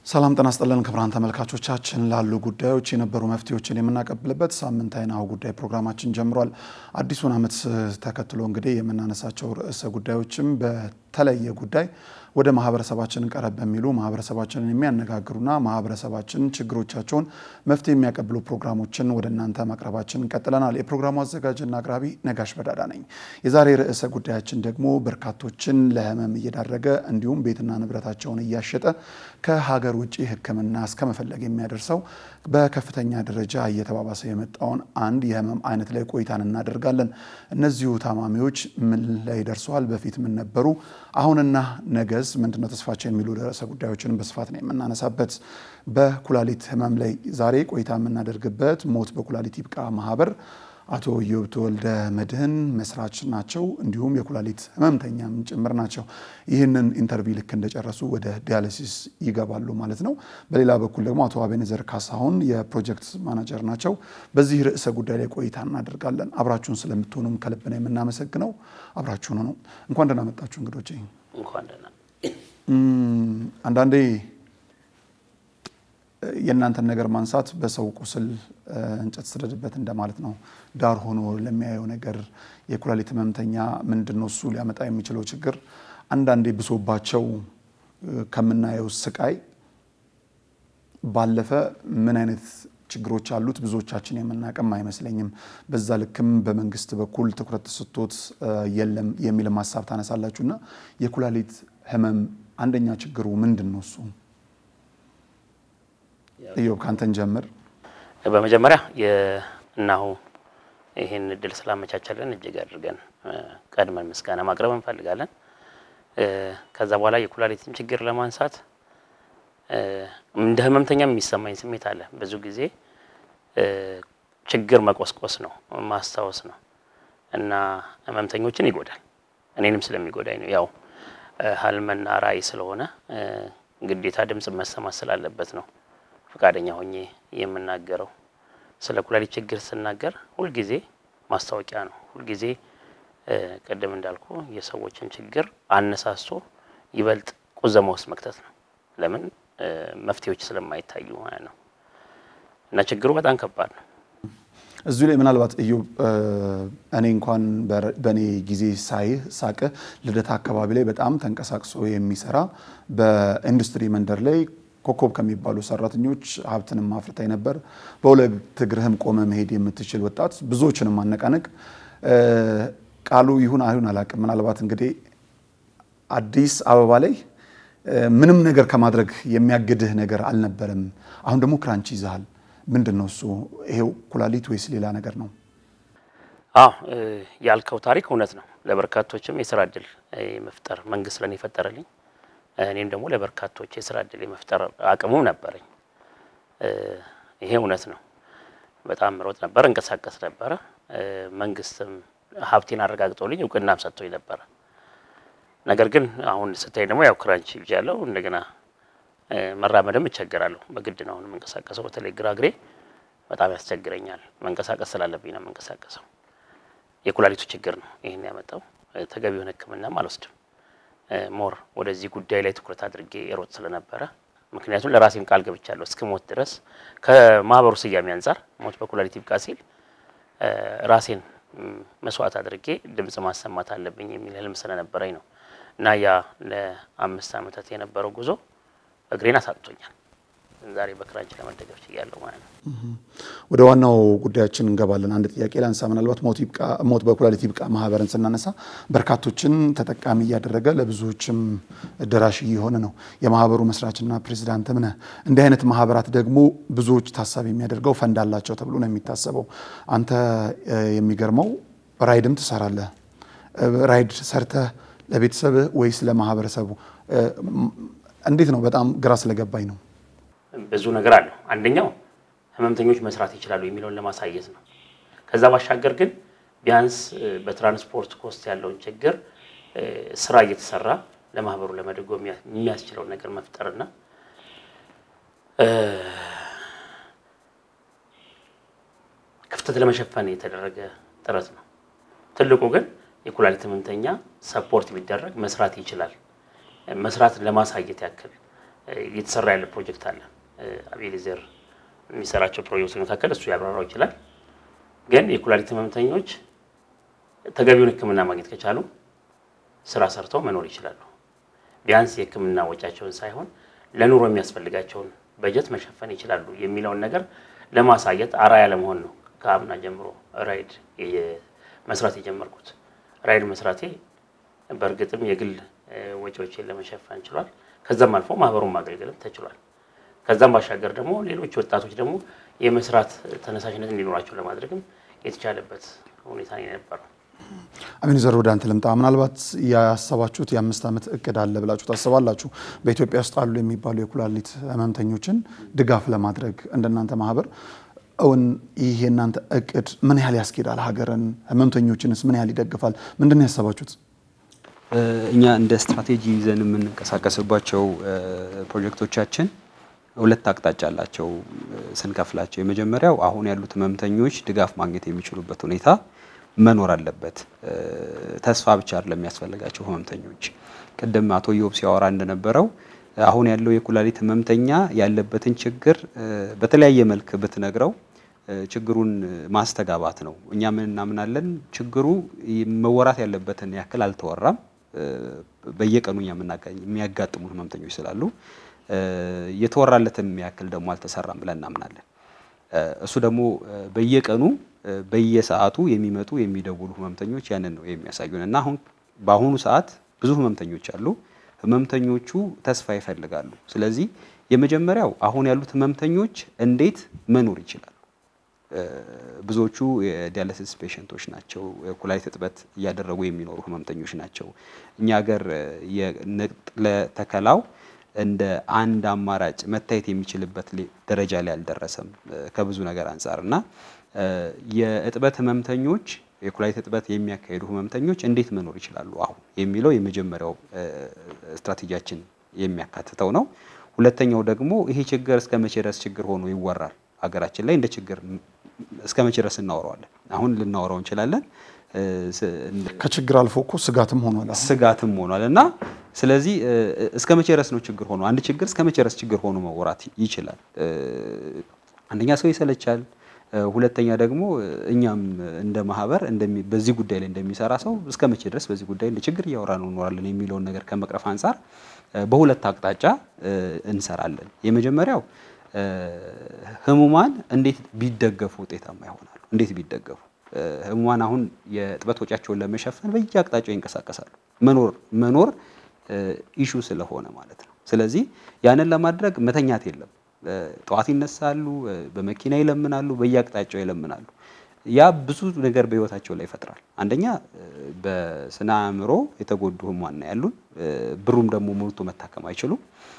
ሰላም ጤና ይስጥልን ክቡራን ተመልካቾቻችን፣ ላሉ ጉዳዮች የነበሩ መፍትሄዎችን የምናቀብልበት ሳምንታዊ ናሁ ጉዳይ ፕሮግራማችን ጀምሯል። አዲሱን ዓመት ተከትሎ እንግዲህ የምናነሳቸው ርዕሰ ጉዳዮችም በተለየ ጉዳይ ወደ ማህበረሰባችን ቀረብ በሚሉ ማህበረሰባችንን የሚያነጋግሩና ማህበረሰባችን ችግሮቻቸውን መፍትሄ የሚያቀብሉ ፕሮግራሞችን ወደ እናንተ ማቅረባችን ቀጥለናል። የፕሮግራሙ አዘጋጅና አቅራቢ ነጋሽ በዳዳ ነኝ። የዛሬ ርዕሰ ጉዳያችን ደግሞ በርካቶችን ለህመም እየዳረገ እንዲሁም ቤትና ንብረታቸውን እያሸጠ ከሀገር ውጭ ሕክምና እስከ መፈለግ የሚያደርሰው በከፍተኛ ደረጃ እየተባባሰ የመጣውን አንድ የህመም አይነት ላይ ቆይታን እናደርጋለን። እነዚሁ ታማሚዎች ምን ላይ ደርሰዋል? በፊት ምን ነበሩ? አሁንና ነገስ ምንድነው ተስፋቸው? የሚሉ ርዕሰ ጉዳዮችን በስፋት ነው የምናነሳበት። በኩላሊት ህመም ላይ ዛሬ ቆይታ የምናደርግበት ሞት በኩላሊት ይብቃ ማህበር አቶ ኢዮብ ተወልደ መድህን መስራች ናቸው። እንዲሁም የኩላሊት ህመምተኛም ጭምር ናቸው። ይህንን ኢንተርቪው ልክ እንደጨረሱ ወደ ዲያሊሲስ ይገባሉ ማለት ነው። በሌላ በኩል ደግሞ አቶ አቤነዘር ካሳሁን የፕሮጀክት ማናጀር ናቸው። በዚህ ርዕሰ ጉዳይ ላይ ቆይታ እናደርጋለን። አብራችሁን ስለምትሆኑም ከልብ ነው የምናመሰግነው። አብራችሁን ነው። እንኳን ደህና መጣችሁ እንግዶቼ። እንኳን ደህና አንዳንዴ የእናንተን ነገር ማንሳት በሰው ቁስል እንጨት ስደድበት እንደማለት ነው። ዳር ሆኖ ለሚያየው ነገር የኩላሊት ህመምተኛ ምንድን ነው እሱ ሊያመጣ የሚችለው ችግር አንዳንዴ ብሶባቸው ከምናየው ስቃይ ባለፈ ምን አይነት ችግሮች አሉት ብዙዎቻችን የምናቅም አይመስለኝም። በዛ ልክም በመንግስት በኩል ትኩረት ተሰጥቶት የለም የሚልም ሀሳብ ታነሳላችሁ እና የኩላሊት ህመም አንደኛ ችግሩ ምንድን ነው እሱ? ኢዮብ ካንተን ጀምር። በመጀመሪያ የእናሁ ይህን እድል ስላመቻቸልን እጅግ አድርገን ቀድመን ምስጋና ማቅረብ እንፈልጋለን። ከዛ በኋላ የኩላሊትን ችግር ለማንሳት እንደ ህመምተኛ የሚሰማኝ ስሜት አለ። ብዙ ጊዜ ችግር መቆስቆስ ነው ማስታወስ ነው እና ህመምተኞችን ይጎዳል። እኔንም ስለሚጎዳኝ ነው ያው ህልምና ራዕይ ስለሆነ ግዴታ ድምጽ መሰማት ስላለበት ነው ፈቃደኛ ሆኜ የምናገረው። ስለ ኩላሊት ችግር ስናገር ሁልጊዜ ማስታወቂያ ነው። ሁልጊዜ ቅድም እንዳልኩ የሰዎችን ችግር አነሳስቶ ይበልጥ ቁዘማ ውስጥ መክተት ነው። ለምን መፍትሄዎች ስለማይታዩ ማለት ነው። እና ችግሩ በጣም ከባድ ነው። እዚሁ ላይ ምናልባት ኢዮብ እኔ እንኳን በእኔ ጊዜ ሳይህ ሳቅህ ልደታ አካባቢ ላይ በጣም ተንቀሳቅሶ የሚሰራ በኢንዱስትሪ መንደር ላይ ኮከብ ከሚባሉ ሰራተኞች ሀብትንም አፍርታይ ነበር። በሁለት እግርህም ቆመ መሄድ የምትችል ወጣት ብዙዎችንም ማነቃነቅ ቃሉ ይሁን አይሁን አላውቅም። ምናልባት እንግዲህ አዲስ አበባ ላይ ምንም ነገር ከማድረግ የሚያግድህ ነገር አልነበረም። አሁን ደግሞ ክራንች ይዘሃል። ምንድን ነው እሱ? ይሄው ኩላሊት ወይስ ሌላ ነገር ነው? አዎ ያልከው ታሪክ እውነት ነው። ለበርካቶችም የስራ እድል መፍጠር መንግስት ለኔ የፈጠረልኝ እኔም ደግሞ ለበርካቶች የስራ እድል የመፍጠር አቅሙም ነበረኝ። ይሄ እውነት ነው። በጣም ሮጥ ነበር፣ እንቀሳቀስ ነበረ። መንግስትም ሀብቴን አረጋግጦልኝ እውቅናም ሰጥቶኝ ነበረ። ነገር ግን አሁን ስታይ ደግሞ ያው ክራንች ይዣለሁ። እንደገና መራመድም እቸገራለሁ። በግድ ነው አሁን የምንቀሳቀሰው። በተለይ ግራ እግሬ በጣም ያስቸግረኛል። መንቀሳቀስ ስላለብኝ ነው የምንቀሳቀሰው። የኩላሊቱ ችግር ነው ይህን ያመጣው። ተገቢውን ሕክምናም አልወስድም ሞር ወደዚህ ጉዳይ ላይ ትኩረት አድርጌ ሮጥ ስለነበረ ምክንያቱም ለራሴም ቃል ገብቻለሁ እስከ ሞት ድረስ ከማህበሩ ስያሜ አንጻር ሞት በኩላሊት ይብቃ ሲል ራሴን መስዋዕት አድርጌ ድምጽ ማሰማት አለብኝ የሚል ህልም ስለነበረኝ ነው እና ያ ለአምስት ዓመታት የነበረው ጉዞ እግሬን አሳጥቶኛል። ዛሬ በክራንች ለመደገፍ ችያለሁ ማለት ነው። ወደ ዋናው ጉዳያችን እንገባለን። አንድ ጥያቄ ላንሳ። ምናልባት ሞት በኩላሊት ይብቃ ማህበርን ስናነሳ በርካቶችን ተጠቃሚ እያደረገ ለብዙዎችም ደራሽ እየሆነ ነው። የማህበሩ መስራችና ፕሬዚዳንትም ነህ። እንዲህ አይነት ማህበራት ደግሞ ብዙዎች ታሳቢ የሚያደርገው ፈንድ አላቸው ተብሎ ነው የሚታሰበው። አንተ የሚገርመው ራይድም ትሰራለህ። ራይድ ሰርተህ ለቤተሰብህ ወይስ ለማህበረሰቡ? እንዴት ነው? በጣም ግራ ስለገባኝ ነው። ብዙ ነገር አለው። አንደኛው ህመምተኞች መስራት ይችላሉ የሚለውን ለማሳየት ነው። ከዛ ባሻገር ግን ቢያንስ በትራንስፖርት ኮስት ያለውን ችግር ስራ እየተሰራ ለማህበሩ ለመደጎም የሚያስችለውን ነገር መፍጠርና ክፍተት ለመሸፈን የተደረገ ጥረት ነው። ትልቁ ግን የኩላሊት ህመምተኛ ሰፖርት ቢደረግ መስራት ይችላል። መስራት ለማሳየት ያክል እየተሰራ ያለ ፕሮጀክት አለ። አቤሌዘር የሚሰራቸው ፕሮጀክቶች መካከል እሱ ያብራራው ይችላል። ግን የኩላሊት ህመምተኞች ተገቢውን ሕክምና ማግኘት ከቻሉ ስራ ሰርተው መኖር ይችላሉ። ቢያንስ የሕክምና ወጪያቸውን ሳይሆን ለኑሮ የሚያስፈልጋቸውን በጀት መሸፈን ይችላሉ የሚለውን ነገር ለማሳየት አርአያ ለመሆን ነው ከአምና ጀምሮ ራይድ መስራት የጀመርኩት። ራይድ መስራቴ በእርግጥም የግል ወጪዎችን ለመሸፈን ችሏል። ከዛም አልፎ ማህበሩን ማገልገልም ተችሏል። ከዛም ባሻገር ደግሞ ሌሎች ወጣቶች ደግሞ የመስራት ተነሳሽነት እንዲኖራቸው ለማድረግም የተቻለበት ሁኔታ ነው የነበረው። አቤኔዘር ወደ አንተ ልምጣ። ምናልባት ያሰባችሁት የአምስት ዓመት እቅድ አለ ብላችሁ ታስባላችሁ? በኢትዮጵያ ውስጥ አሉ የሚባሉ የኩላሊት ህመምተኞችን ድጋፍ ለማድረግ እንደናንተ ማህበር እውን ይህ የእናንተ እቅድ ምን ያህል ያስኬዳል? ሀገርን ህመምተኞችንስ ምን ያህል ይደግፋል? ምንድን ነው ያሰባችሁት? እኛ እንደ ስትራቴጂ ይዘን የምንንቀሳቀስባቸው ፕሮጀክቶቻችን ሁለት አቅጣጫ አላቸው ስንከፍላቸው። የመጀመሪያው አሁን ያሉት ህመምተኞች ድጋፍ ማግኘት የሚችሉበት ሁኔታ መኖር አለበት። ተስፋ ብቻ አይደለም የሚያስፈልጋቸው ህመምተኞች። ቅድም አቶ ዮብ ሲያወራ እንደነበረው አሁን ያለው የኩላሊት ህመምተኛ ያለበትን ችግር በተለያየ መልክ ብትነግረው ችግሩን ማስተጋባት ነው። እኛ ምን እናምናለን፣ ችግሩ መወራት ያለበትን ያክል አልተወራም። በየቀኑ እኛ የሚያጋጥሙ ህመምተኞች ስላሉ የተወራለትን ያክል ደግሞ አልተሰራም ብለን እናምናለን። እሱ ደግሞ በየቀኑ በየሰዓቱ የሚመጡ የሚደውሉ ህመምተኞች ያንን ነው የሚያሳዩን እና አሁን በአሁኑ ሰዓት ብዙ ህመምተኞች አሉ። ህመምተኞቹ ተስፋ ይፈልጋሉ። ስለዚህ የመጀመሪያው አሁን ያሉት ህመምተኞች እንዴት መኖር ይችላሉ? ብዙዎቹ የዲያሊሲስ ፔሸንቶች ናቸው። የኩላሊት እጥበት እያደረጉ የሚኖሩ ህመምተኞች ናቸው። እኛ ሀገር የንቅለ ተከላው እንደ አንድ አማራጭ መታየት የሚችልበት ደረጃ ላይ አልደረሰም ከብዙ ነገር አንጻር እና የእጥበት ህመምተኞች የኩላሊት እጥበት የሚያካሂዱ ህመምተኞች እንዴት መኖር ይችላሉ አሁን የሚለው የመጀመሪያው ስትራቴጂያችን የሚያካትተው ነው። ሁለተኛው ደግሞ ይሄ ችግር እስከ መቼ ድረስ ችግር ሆኖ ይወራል? ሀገራችን ላይ እንደ ችግር እስከ መቼ ድረስ እናወራዋለን? አሁን ልናወራው እንችላለን። ከችግር አልፎ እኮ ስጋትም ሆኗል። ስጋትም ሆኗል እና ስለዚህ እስከ መቼ ድረስ ነው ችግር ሆኖ አንድ ችግር እስከ መቼ ድረስ ችግር ሆኖ መወራት ይችላል? አንደኛ ሰው ይሰለቻል። ሁለተኛ ደግሞ እኛም እንደ ማህበር በዚህ ጉዳይ ላይ እንደሚሰራ ሰው እስከ መቼ ድረስ በዚህ ጉዳይ እንደ ችግር እያወራ ነው እኖራለን የሚለውን ነገር ከመቅረፍ አንጻር በሁለት አቅጣጫ እንሰራለን። የመጀመሪያው ህሙማን እንዴት ቢደገፉ ውጤታማ ይሆናሉ? እንዴት ቢደገፉ ህሙማን አሁን የእጥበት ወጪያቸውን ለመሸፈን በየአቅጣጫው ይንቀሳቀሳሉ። መኖር መኖር ኢሹ ስለሆነ ማለት ነው። ስለዚህ ያንን ለማድረግ መተኛት የለም። ጠዋት ይነሳሉ፣ በመኪና ይለምናሉ፣ በየአቅጣጫው ይለምናሉ። ያ ብዙ ነገር በህይወታቸው ላይ ይፈጥራል። አንደኛ በስነ አእምሮ የተጎዱ ህሙማን ነው ያሉን። ብሩም ደግሞ ሞልቶ መታከም አይችሉም።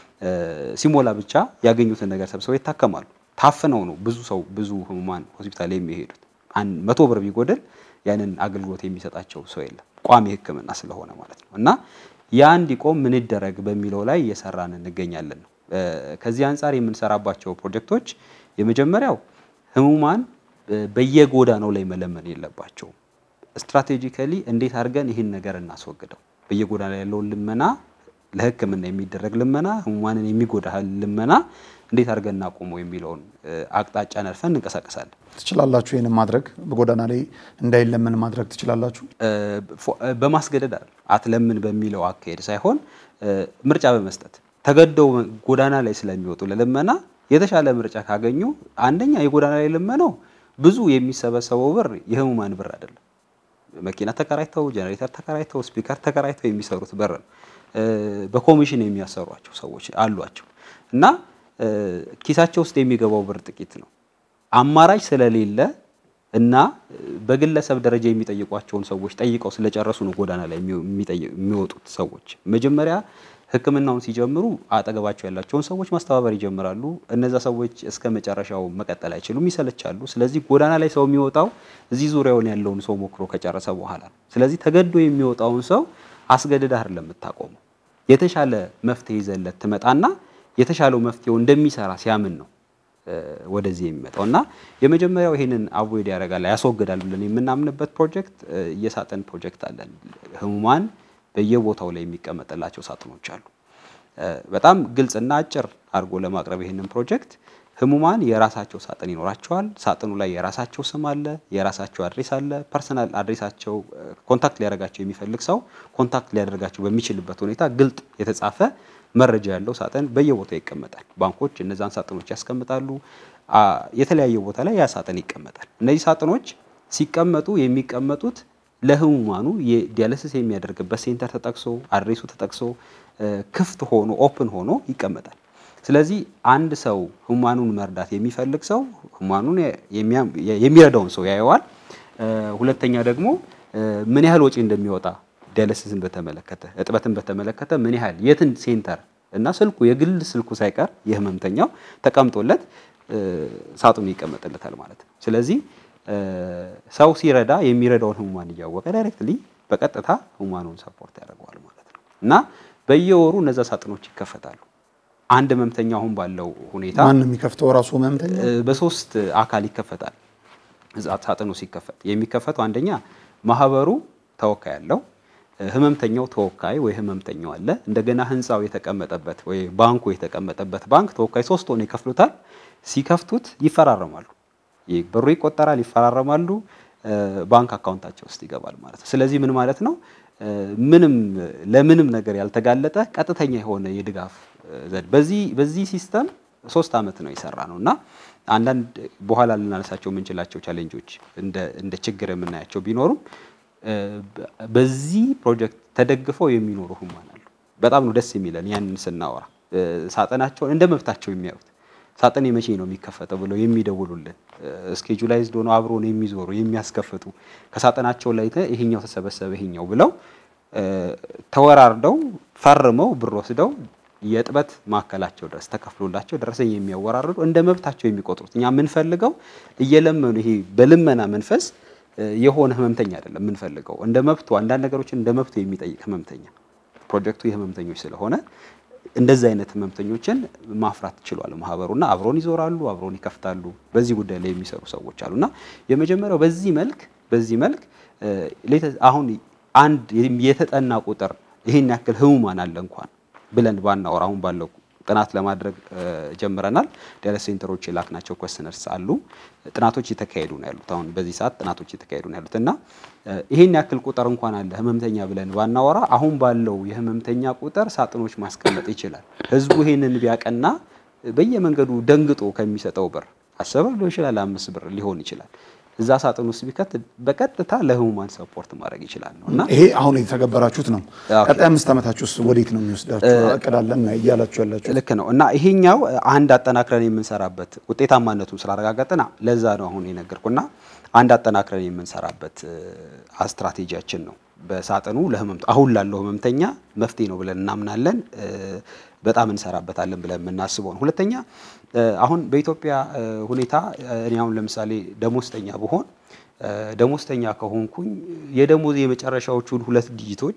ሲሞላ ብቻ ያገኙትን ነገር ሰብስበው ይታከማሉ። ታፍነው ነው ብዙ ሰው ብዙ ህሙማን ሆስፒታል የሚሄዱት። መቶ ብር ቢጎድል ያንን አገልግሎት የሚሰጣቸው ሰው የለም፣ ቋሚ ህክምና ስለሆነ ማለት ነው። እና ያ እንዲቆም ምን ይደረግ በሚለው ላይ እየሰራን እንገኛለን ነው። ከዚህ አንጻር የምንሰራባቸው ፕሮጀክቶች የመጀመሪያው ህሙማን በየጎዳናው ላይ መለመን የለባቸውም። ስትራቴጂካሊ እንዴት አድርገን ይህን ነገር እናስወግደው፣ በየጎዳና ያለውን ልመና ለህክምና የሚደረግ ልመና፣ ህሙማንን የሚጎዳ ልመና እንዴት አድርገን እናቆመው የሚለውን አቅጣጫ ነድፈን እንንቀሳቀሳለን። ትችላላችሁ። ይህንን ማድረግ በጎዳና ላይ እንዳይለመን ማድረግ ትችላላችሁ። በማስገደድ አይደል፣ አትለምን በሚለው አካሄድ ሳይሆን ምርጫ በመስጠት ተገደው ጎዳና ላይ ስለሚወጡ ለልመና የተሻለ ምርጫ ካገኙ አንደኛ የጎዳና ላይ ልመናው ብዙ የሚሰበሰበው ብር የህሙማን ብር አይደለም። መኪና ተከራይተው ጀኔሬተር ተከራይተው ስፒከር ተከራይተው የሚሰሩት ብር ነው። በኮሚሽን የሚያሰሯቸው ሰዎች አሏቸው እና ኪሳቸው ውስጥ የሚገባው ብር ጥቂት ነው። አማራጭ ስለሌለ እና በግለሰብ ደረጃ የሚጠይቋቸውን ሰዎች ጠይቀው ስለጨረሱ ነው ጎዳና ላይ የሚወጡት ሰዎች። መጀመሪያ ህክምናውን ሲጀምሩ አጠገባቸው ያላቸውን ሰዎች ማስተባበር ይጀምራሉ። እነዛ ሰዎች እስከ መጨረሻው መቀጠል አይችሉም፣ ይሰለቻሉ። ስለዚህ ጎዳና ላይ ሰው የሚወጣው እዚህ ዙሪያውን ያለውን ሰው ሞክሮ ከጨረሰ በኋላ ነው። ስለዚህ ተገዶ የሚወጣውን ሰው አስገድዳ አይደለም የምታቆመው። የተሻለ መፍትሄ ይዘለት ትመጣና የተሻለው መፍትሄው እንደሚሰራ ሲያምን ነው ወደዚህ የሚመጣው እና የመጀመሪያው ይሄንን አቮይድ ያደርጋል ያስወግዳል ብለን የምናምንበት ፕሮጀክት የሳጥን ፕሮጀክት አለን። ህሙማን በየቦታው ላይ የሚቀመጥላቸው ሳጥኖች አሉ። በጣም ግልጽና አጭር አድርጎ ለማቅረብ ይህንን ፕሮጀክት ህሙማን የራሳቸው ሳጥን ይኖራቸዋል። ሳጥኑ ላይ የራሳቸው ስም አለ፣ የራሳቸው አድሬስ አለ። ፐርሰናል አድሬሳቸው ኮንታክት ሊያደርጋቸው የሚፈልግ ሰው ኮንታክት ሊያደርጋቸው በሚችልበት ሁኔታ ግልጥ የተጻፈ መረጃ ያለው ሳጥን በየቦታው ይቀመጣል። ባንኮች እነዛን ሳጥኖች ያስቀምጣሉ። የተለያየ ቦታ ላይ ያ ሳጥን ይቀመጣል። እነዚህ ሳጥኖች ሲቀመጡ የሚቀመጡት ለህሙማኑ የዲያሊሲስ የሚያደርግበት ሴንተር ተጠቅሶ አድሬሱ ተጠቅሶ ክፍት ሆኖ ኦፕን ሆኖ ይቀመጣል። ስለዚህ አንድ ሰው ህሙማኑን መርዳት የሚፈልግ ሰው ህሙማኑን የሚረዳውን ሰው ያየዋል። ሁለተኛ ደግሞ ምን ያህል ወጪ እንደሚወጣ ዲያሊሲስን በተመለከተ እጥበትን በተመለከተ ምን ያህል የትን ሴንተር እና ስልኩ የግል ስልኩ ሳይቀር የህመምተኛው ተቀምጦለት ሳጥኑ ይቀመጥለታል ማለት ነው። ስለዚህ ሰው ሲረዳ የሚረዳውን ህሙማን እያወቀ ዳይሬክትሊ በቀጥታ ህሙማኑን ሰፖርት ያደርገዋል ማለት ነው እና በየወሩ እነዛ ሳጥኖች ይከፈታሉ። አንድ ህመምተኛ አሁን ባለው ሁኔታ ማን የሚከፍተው ራሱ ህመምተኛ በሶስት አካል ይከፈታል። ሳጥኑ ሲከፈት የሚከፈተው አንደኛ ማህበሩ ተወካይ አለው፣ ህመምተኛው ተወካይ ወይ ህመምተኛው አለ። እንደገና ህንፃው የተቀመጠበት ወይ ባንኩ የተቀመጠበት ባንክ ተወካይ ሶስት ሆነው ይከፍሉታል። ሲከፍቱት ይፈራረማሉ። ብሩ ይቆጠራል፣ ይፈራረማሉ፣ ባንክ አካውንታቸው ውስጥ ይገባል ማለት ነው። ስለዚህ ምን ማለት ነው? ምንም ለምንም ነገር ያልተጋለጠ ቀጥተኛ የሆነ የድጋፍ ዘዴ በዚህ በዚህ ሲስተም ሶስት አመት ነው የሰራ ነው እና አንዳንድ በኋላ ልናነሳቸው የምንችላቸው ቻሌንጆች እንደ ችግር የምናያቸው ቢኖሩም በዚህ ፕሮጀክት ተደግፈው የሚኖሩ ህሙማን አሉ። በጣም ነው ደስ የሚለን ያንን ስናወራ ሳጥናቸውን እንደ መብታቸው የሚያዩት ሳጥን የመቼ ነው የሚከፈተው ብለው የሚደውሉልን ስኬጁላይዝድ ሆነው አብሮን የሚዞሩ የሚያስከፍቱ ከሳጥናቸው ላይ ይሄኛው ተሰበሰበ ይሄኛው ብለው ተወራርደው ፈርመው ብር ወስደው የእጥበት ማዕከላቸው ድረስ ተከፍሎላቸው ደረሰኝ የሚያወራርዱ እንደ መብታቸው የሚቆጥሩት እኛ የምንፈልገው እየለመኑ ይሄ በልመና መንፈስ የሆነ ህመምተኛ አይደለም የምንፈልገው እንደ መብቱ አንዳንድ ነገሮችን እንደ መብቱ የሚጠይቅ ህመምተኛ ፕሮጀክቱ የህመምተኞች ስለሆነ እንደዚህ አይነት ህመምተኞችን ማፍራት ችሏል ማህበሩና አብሮን ይዞራሉ፣ አብሮን ይከፍታሉ። በዚህ ጉዳይ ላይ የሚሰሩ ሰዎች አሉና የመጀመሪያው በዚህ መልክ በዚህ መልክ አሁን አንድ የተጠና ቁጥር ይሄን ያክል ህሙማን አለ እንኳን ብለን ባናወራ አሁን ባለው ጥናት ለማድረግ ጀምረናል። ዲያሊሲስ ሴንተሮች የላክናቸው ኮስነርስ አሉ። ጥናቶች እየተካሄዱ ነው ያሉት። አሁን በዚህ ሰዓት ጥናቶች እየተካሄዱ ነው ያሉት እና ይሄን ያክል ቁጥር እንኳን አለ ህመምተኛ ብለን ባናወራ አሁን ባለው የህመምተኛ ቁጥር ሳጥኖች ማስቀመጥ ይችላል። ህዝቡ ይሄንን ቢያቀና በየመንገዱ ደንግጦ ከሚሰጠው ብር አስር ብር ሊሆን ይችላል፣ አምስት ብር ሊሆን ይችላል እዛ ሳጥን ውስጥ ቢከት በቀጥታ ለህሙማን ሰፖርት ማድረግ ይችላል ነው እና ይሄ አሁን የተገበራችሁት ነው። ቀጣይ አምስት ዓመታችሁ ውስጥ ወዴት ነው የሚወስዳችሁ? እቅዳለን እያላችሁ ያላችሁ ልክ ነው እና ይሄኛው አንድ አጠናክረን የምንሰራበት ውጤታማነቱን ስላረጋገጥን ለዛ ነው አሁን የነገርኩና አንድ አጠናክረን የምንሰራበት ስትራቴጂያችን ነው። በሳጥኑ ለህመምተ አሁን ላለው ህመምተኛ መፍትሄ ነው ብለን እናምናለን። በጣም እንሰራበታለን ብለን የምናስበው ነው። ሁለተኛ አሁን በኢትዮጵያ ሁኔታ እኔ አሁን ለምሳሌ ደሞዝተኛ ብሆን ደሞዝተኛ ከሆንኩኝ የደሞዝ የመጨረሻዎቹን ሁለት ዲጂቶች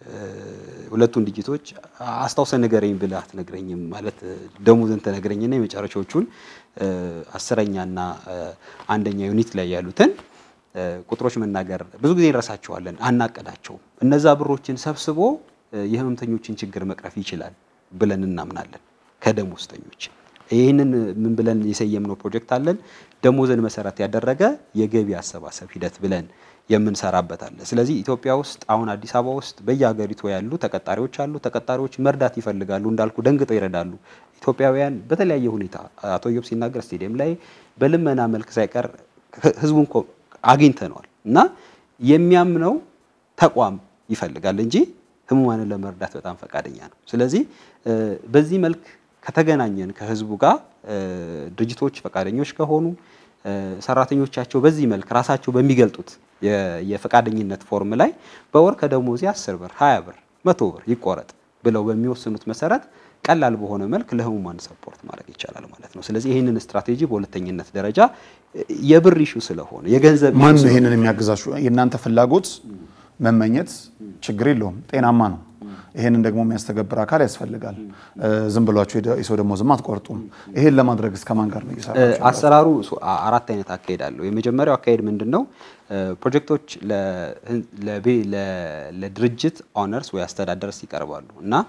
ሁለቱን ዲጂቶች አስታውሰ ንገረኝ ብለህ አትነግረኝም። ማለት ደሞዝን ትነግረኝና የመጨረሻዎቹን አስረኛና አንደኛ ዩኒት ላይ ያሉትን ቁጥሮች መናገር ብዙ ጊዜ እንረሳቸዋለን፣ አናቀዳቸውም። እነዛ ብሮችን ሰብስቦ የህመምተኞችን ችግር መቅረፍ ይችላል ብለን እናምናለን። ከደሞዝተኞች ይህንን ምን ብለን የሰየምነው ፕሮጀክት አለን። ደሞዝን መሰረት ያደረገ የገቢ አሰባሰብ ሂደት ብለን የምንሰራበት አለ። ስለዚህ ኢትዮጵያ ውስጥ አሁን አዲስ አበባ ውስጥ በየሀገሪቱ ያሉ ተቀጣሪዎች አሉ። ተቀጣሪዎች መርዳት ይፈልጋሉ፣ እንዳልኩ ደንግጠው ይረዳሉ። ኢትዮጵያውያን በተለያየ ሁኔታ አቶ ዮብ ሲናገር ስቴዲየም ላይ በልመና መልክ ሳይቀር ህዝቡን አግኝተነዋል እና የሚያምነው ተቋም ይፈልጋል እንጂ ህሙማንን ለመርዳት በጣም ፈቃደኛ ነው። ስለዚህ በዚህ መልክ ከተገናኘን ከህዝቡ ጋር ድርጅቶች ፈቃደኞች ከሆኑ ሰራተኞቻቸው በዚህ መልክ ራሳቸው በሚገልጡት የፈቃደኝነት ፎርም ላይ በወር ከደሞዜ አስር ብር፣ ሀያ ብር፣ መቶ ብር ይቆረጥ ብለው በሚወስኑት መሰረት ቀላል በሆነ መልክ ለህሙማን ሰፖርት ማድረግ ይቻላል ማለት ነው። ስለዚህ ይህንን ስትራቴጂ በሁለተኝነት ደረጃ የብር ኢሹ ስለሆነ የገንዘብ ማን ነው ይህንን የሚያግዛችሁ? የእናንተ ፍላጎት መመኘት ችግር የለውም፣ ጤናማ ነው። ይሄንን ደግሞ የሚያስተገብር አካል ያስፈልጋል። ዝም ብሏችሁ የሰው ደግሞ ዝም አትቆርጡም። ይሄን ለማድረግ እስከ ማን ጋር ነው እየሰራችሁ? አሰራሩ አራት አይነት አካሄድ አለው። የመጀመሪያው አካሄድ ምንድን ነው? ፕሮጀክቶች ለድርጅት ኦነርስ ወይ አስተዳደርስ ይቀርባሉ እና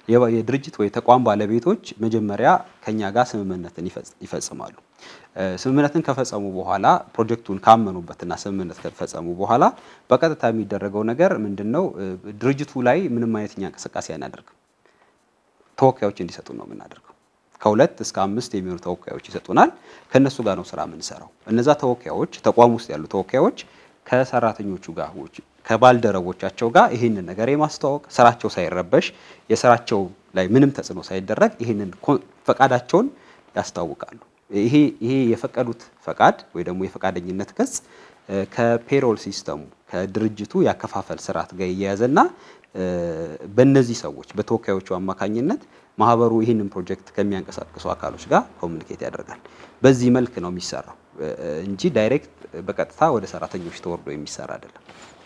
የድርጅት ወይ ተቋም ባለቤቶች መጀመሪያ ከኛ ጋር ስምምነትን ይፈጽማሉ። ስምምነትን ከፈጸሙ በኋላ ፕሮጀክቱን ካመኑበትና ስምምነት ከፈጸሙ በኋላ በቀጥታ የሚደረገው ነገር ምንድን ነው? ድርጅቱ ላይ ምንም አይነት እኛ እንቅስቃሴ አናደርግም። ተወካዮች እንዲሰጡ ነው የምናደርገው። ከሁለት እስከ አምስት የሚሆኑ ተወካዮች ይሰጡናል። ከእነሱ ጋር ነው ስራ የምንሰራው። እነዛ ተወካዮች ተቋም ውስጥ ያሉ ተወካዮች ከሰራተኞቹ ጋር ከባልደረቦቻቸው ጋር ይህንን ነገር የማስተዋወቅ ስራቸው ሳይረበሽ የስራቸው ላይ ምንም ተጽዕኖ ሳይደረግ ይህንን ፈቃዳቸውን ያስታውቃሉ። ይሄ ይሄ የፈቀዱት ፈቃድ ወይ ደግሞ የፈቃደኝነት ገጽ ከፔሮል ሲስተሙ ከድርጅቱ ያከፋፈል ስርዓት ጋር እየያዘና በእነዚህ ሰዎች በተወካዮቹ አማካኝነት ማህበሩ ይህንን ፕሮጀክት ከሚያንቀሳቅሱ አካሎች ጋር ኮሚኒኬት ያደርጋል። በዚህ መልክ ነው የሚሰራው እንጂ ዳይሬክት በቀጥታ ወደ ሰራተኞች ተወርዶ የሚሰራ አይደለም።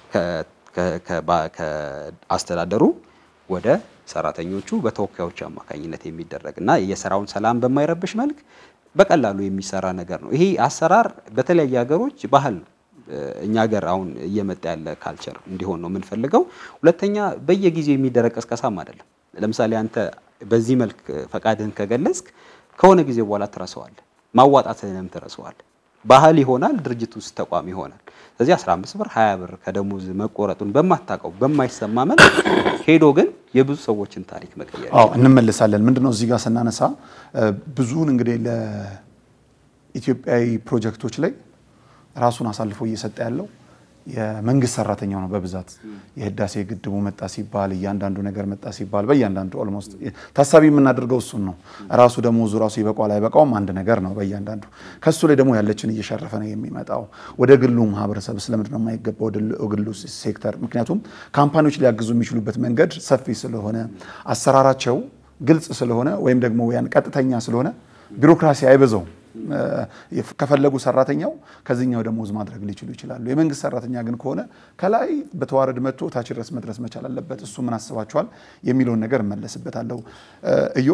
ከአስተዳደሩ ወደ ሰራተኞቹ በተወካዮች አማካኝነት የሚደረግ እና የስራውን ሰላም በማይረብሽ መልክ በቀላሉ የሚሰራ ነገር ነው። ይሄ አሰራር በተለያየ ሀገሮች ባህል ነው። እኛ ሀገር አሁን እየመጣ ያለ ካልቸር እንዲሆን ነው የምንፈልገው። ሁለተኛ በየጊዜው የሚደረግ ቀስቀሳም አይደለም። ለምሳሌ አንተ በዚህ መልክ ፈቃድህን ከገለጽክ ከሆነ ጊዜ በኋላ ትረሳዋለህ፣ ማዋጣትህንም ትረሳዋለህ። ባህል ይሆናል፣ ድርጅት ውስጥ ተቋም ይሆናል። ስለዚህ 15 ብር 20 ብር ከደሞዝ መቆረጡን በማታውቀው በማይሰማ መልክ ሄዶ ግን የብዙ ሰዎችን ታሪክ መቀየር አዎ እንመልሳለን። ምንድነው እዚህ ጋር ስናነሳ ብዙውን እንግዲህ ለኢትዮጵያዊ ፕሮጀክቶች ላይ ራሱን አሳልፎ እየሰጠ ያለው የመንግስት ሰራተኛው ነው በብዛት የህዳሴ ግድቡ መጣ ሲባል እያንዳንዱ ነገር መጣ ሲባል በእያንዳንዱ ኦልሞስት ታሳቢ የምናደርገው እሱን ነው። ራሱ ደሞዙ ራሱ ይበቃዋል አይበቃውም አንድ ነገር ነው በእያንዳንዱ ከሱ ላይ ደግሞ ያለችን እየሸረፈ ነው የሚመጣው። ወደ ግሉ ማህበረሰብ ስለምንድን ነው የማይገባው ወደ ግሉ ሴክተር? ምክንያቱም ካምፓኒዎች ሊያግዙ የሚችሉበት መንገድ ሰፊ ስለሆነ አሰራራቸው ግልጽ ስለሆነ ወይም ደግሞ ያን ቀጥተኛ ስለሆነ ቢሮክራሲ አይበዛውም። ከፈለጉ ሰራተኛው ከዚህኛው ደሞዝ ማድረግ ሊችሉ ይችላሉ። የመንግስት ሰራተኛ ግን ከሆነ ከላይ በተዋረድ መጥቶ ታች ድረስ መድረስ መቻል አለበት። እሱ ምን አስባችኋል የሚለውን ነገር እመለስበታለሁ። እዮ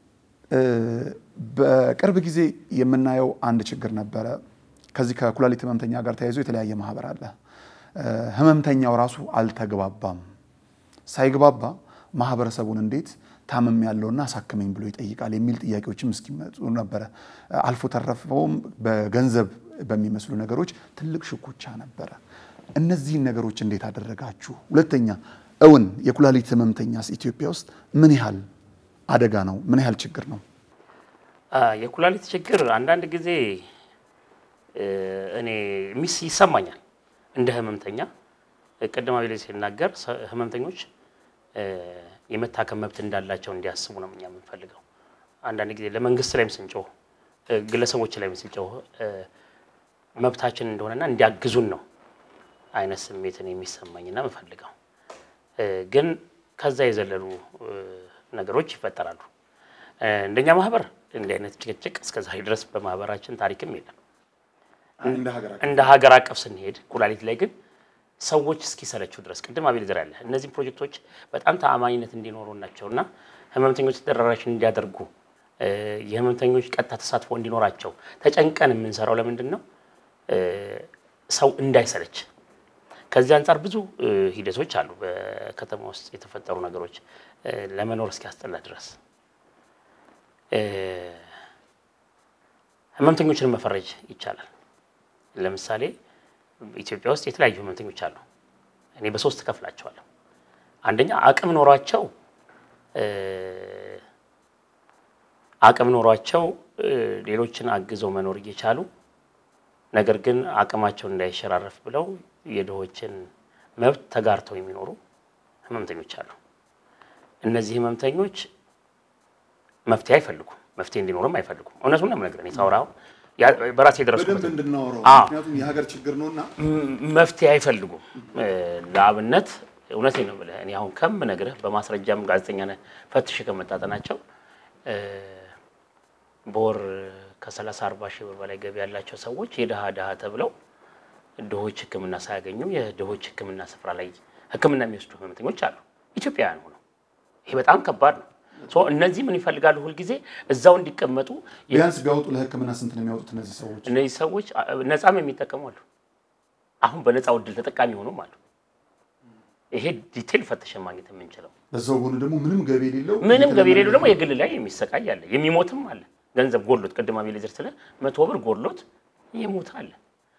በቅርብ ጊዜ የምናየው አንድ ችግር ነበረ። ከዚህ ከኩላሊት ህመምተኛ ጋር ተያይዞ የተለያየ ማህበር አለ። ህመምተኛው ራሱ አልተግባባም። ሳይግባባ ማህበረሰቡን እንዴት ታመም ያለውና አሳክመኝ ብሎ ይጠይቃል የሚል ጥያቄዎችም እስኪመጡ ነበረ። አልፎ ተረፈውም በገንዘብ በሚመስሉ ነገሮች ትልቅ ሽኩቻ ነበረ። እነዚህን ነገሮች እንዴት አደረጋችሁ? ሁለተኛ እውን የኩላሊት ህመምተኛስ ኢትዮጵያ ውስጥ ምን ያህል አደጋ ነው? ምን ያህል ችግር ነው? የኩላሊት ችግር አንዳንድ ጊዜ እኔ ሚስ ይሰማኛል እንደ ህመምተኛ። ቅድም አቤል ሲናገር ህመምተኞች የመታከም መብት እንዳላቸው እንዲያስቡ ነው እኛ የምንፈልገው። አንዳንድ ጊዜ ለመንግስት ላይም ስንጮህ፣ ግለሰቦች ላይም ስንጮህ መብታችን እንደሆነና እንዲያግዙን ነው አይነት ስሜትን የሚሰማኝና የምፈልገው። ግን ከዛ የዘለሉ ነገሮች ይፈጠራሉ። እንደኛ ማህበር እንዲህ አይነት ጭቅጭቅ እስከዛሬ ድረስ በማህበራችን ታሪክም የለም። እንደ ሀገር አቀፍ ስንሄድ ኩላሊት ላይ ግን ሰዎች እስኪሰለችው ድረስ ቅድም አቤል ዘር ያለ እነዚህም ፕሮጀክቶች በጣም ተአማኒነት እንዲኖሩ ናቸው እና ህመምተኞች ተደራሽን እንዲያደርጉ የህመምተኞች ቀጥታ ተሳትፎ እንዲኖራቸው ተጨንቀን የምንሰራው ለምንድን ነው? ሰው እንዳይሰለች። ከዚህ አንጻር ብዙ ሂደቶች አሉ። በከተማ ውስጥ የተፈጠሩ ነገሮች ለመኖር እስኪያስጠላ ድረስ ህመምተኞችን መፈረጅ ይቻላል። ለምሳሌ ኢትዮጵያ ውስጥ የተለያዩ ህመምተኞች አሉ። እኔ በሶስት ከፍላቸዋለሁ። አንደኛ አቅም ኖሯቸው አቅም ኖሯቸው ሌሎችን አግዘው መኖር እየቻሉ ነገር ግን አቅማቸውን እንዳይሸራረፍ ብለው የድሆችን መብት ተጋርተው የሚኖሩ ህመምተኞች አሉ። እነዚህ ህመምተኞች መፍትሄ አይፈልጉም፣ መፍትሄ እንዲኖርም አይፈልጉም። እውነቱን ነው የምነግርህ። እኔ ሳወራ አሁን በራሴ የደረስኩበት እንድናወራው አዎ። ምክንያቱም የሀገር ችግር ነውና መፍትሄ አይፈልጉም። ለአብነት እውነቴን ነው የምልህ እኔ አሁን ከምነግርህ በማስረጃም ጋዜጠኛ ነህ ፈትሽ ከመጣጠናቸው በወር ከሰላሳ አርባ ሺህ ብር በላይ ገቢ ያላቸው ሰዎች የድሃ ድሃ ተብለው ድሆች ሕክምና ሳያገኙ የድሆች ሕክምና ስፍራ ላይ ሕክምና የሚወስዱ ህመምተኞች አሉ ኢትዮጵያውያን ሆነው። ይሄ በጣም ከባድ ነው። ሶ እነዚህ ምን ይፈልጋሉ? ሁልጊዜ እዛው እንዲቀመጡ ቢያንስ ቢያወጡ ለህክምና ስንት ነው የሚያወጡት እነዚህ ሰዎች? እነዚህ ሰዎች ነፃም የሚጠቀሙ አሉ። አሁን በነፃው እድል ተጠቃሚ ሆኑም አሉ። ይሄ ዲቴል ፈተሸን ማግኘት የምንችለው። በዛው ጎን ደግሞ ምንም ገቢ የሌለው ምንም ገቢ የሌለው ደግሞ የግል ላይ የሚሰቃይ አለ፣ የሚሞትም አለ። ገንዘብ ጎድሎት ቅድም አቤሌዘር ስለ መቶ ብር ጎድሎት የሞት አለ።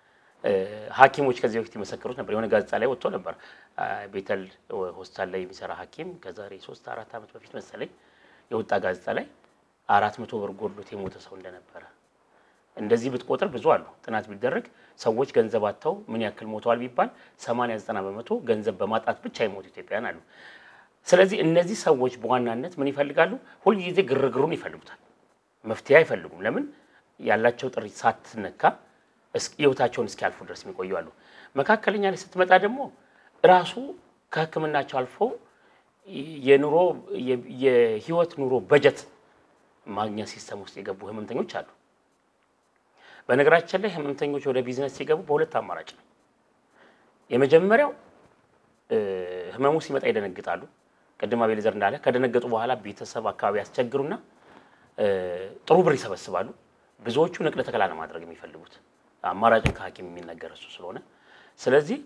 ሐኪሞች ከዚህ በፊት የመሰከሩት ነበር። የሆነ ጋዜጣ ላይ ወጥቶ ነበር። ቤተል ሆስፒታል ላይ የሚሰራ ሐኪም ከዛሬ ሶስት አራት ዓመት በፊት መሰለኝ የወጣ ጋዜጣ ላይ አራት መቶ ብር ጎድሎት የሞተ ሰው እንደነበረ እንደዚህ ብትቆጥር ብዙ አሉ። ጥናት ቢደረግ ሰዎች ገንዘብ አጥተው ምን ያክል ሞተዋል ቢባል 80 90 በመቶ ገንዘብ በማጣት ብቻ የሞቱ ኢትዮጵያውያን አሉ። ስለዚህ እነዚህ ሰዎች በዋናነት ምን ይፈልጋሉ? ሁልጊዜ ግርግሩን ይፈልጉታል። መፍትሄ አይፈልጉም። ለምን ያላቸው ጥሪት ሳትነካ ህይወታቸውን እስኪያልፉ ድረስ የሚቆዩ አሉ። መካከለኛ ላይ ስትመጣ ደግሞ ራሱ ከሕክምናቸው አልፎ የኑሮ የህይወት ኑሮ በጀት ማግኛ ሲስተም ውስጥ የገቡ ህመምተኞች አሉ። በነገራችን ላይ ህመምተኞች ወደ ቢዝነስ ሲገቡ በሁለት አማራጭ ነው። የመጀመሪያው ህመሙ ሲመጣ ይደነግጣሉ። ቅድም አቤሌዘር እንዳለ ከደነገጡ በኋላ ቤተሰብ አካባቢ ያስቸግሩና ጥሩ ብር ይሰበስባሉ። ብዙዎቹ ንቅለ ተከላ ነው ማድረግ የሚፈልጉት አማራጭን ከሐኪም የሚነገር እሱ ስለሆነ ስለዚህ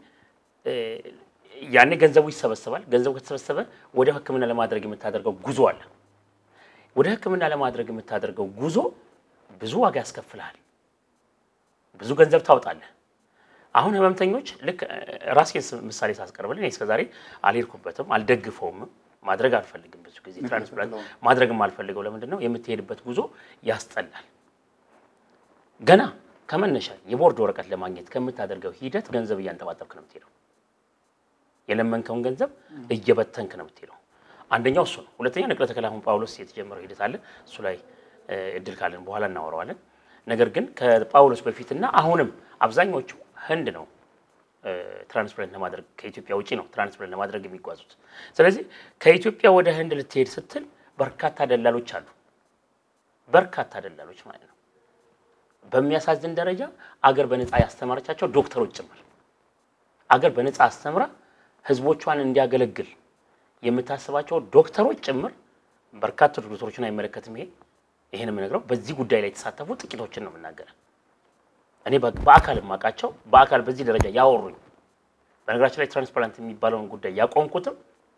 ያኔ ገንዘቡ ይሰበሰባል። ገንዘቡ ከተሰበሰበ ወደ ህክምና ለማድረግ የምታደርገው ጉዞ አለ። ወደ ህክምና ለማድረግ የምታደርገው ጉዞ ብዙ ዋጋ ያስከፍልሃል። ብዙ ገንዘብ ታወጣለህ። አሁን ህመምተኞች ልክ ራሴን ምሳሌ ሳስቀርብልን እስከዛሬ አልሄድኩበትም፣ አልደግፈውም፣ ማድረግ አልፈልግም። ብዙ ጊዜ ትራንስፕላንት ማድረግም አልፈልገው። ለምንድን ነው የምትሄድበት ጉዞ ያስጠላል። ገና ከመነሻ የቦርድ ወረቀት ለማግኘት ከምታደርገው ሂደት ገንዘብ እያንጠባጠብክ ነው የምትሄደው። የለመንከውን ገንዘብ እየበተንክ ነው የምትሄደው። አንደኛው እሱ ነው። ሁለተኛ ንቅለ ተከላ አሁን ጳውሎስ የተጀመረው ሂደት አለ። እሱ ላይ እድል ካለን በኋላ እናወራዋለን። ነገር ግን ከጳውሎስ በፊትና አሁንም አብዛኞቹ ህንድ ነው ትራንስፕላንት ለማድረግ ከኢትዮጵያ ውጪ ነው ትራንስፕላንት ለማድረግ የሚጓዙት። ስለዚህ ከኢትዮጵያ ወደ ህንድ ልትሄድ ስትል በርካታ ደላሎች አሉ። በርካታ ደላሎች ማለት ነው። በሚያሳዝን ደረጃ አገር በነፃ ያስተማረቻቸው ዶክተሮች ጭምር አገር በነፃ አስተምራ ህዝቦቿን እንዲያገለግል የምታስባቸው ዶክተሮች ጭምር በርካታ ዶክተሮችን አይመለከትም። ይሄ ይሄን የምነግረው በዚህ ጉዳይ ላይ የተሳተፉ ጥቂቶችን ነው የምናገረው። እኔ በአካል የማውቃቸው በአካል በዚህ ደረጃ ያወሩኝ። በነገራችን ላይ ትራንስፓራንት የሚባለውን ጉዳይ ያቆምኩትም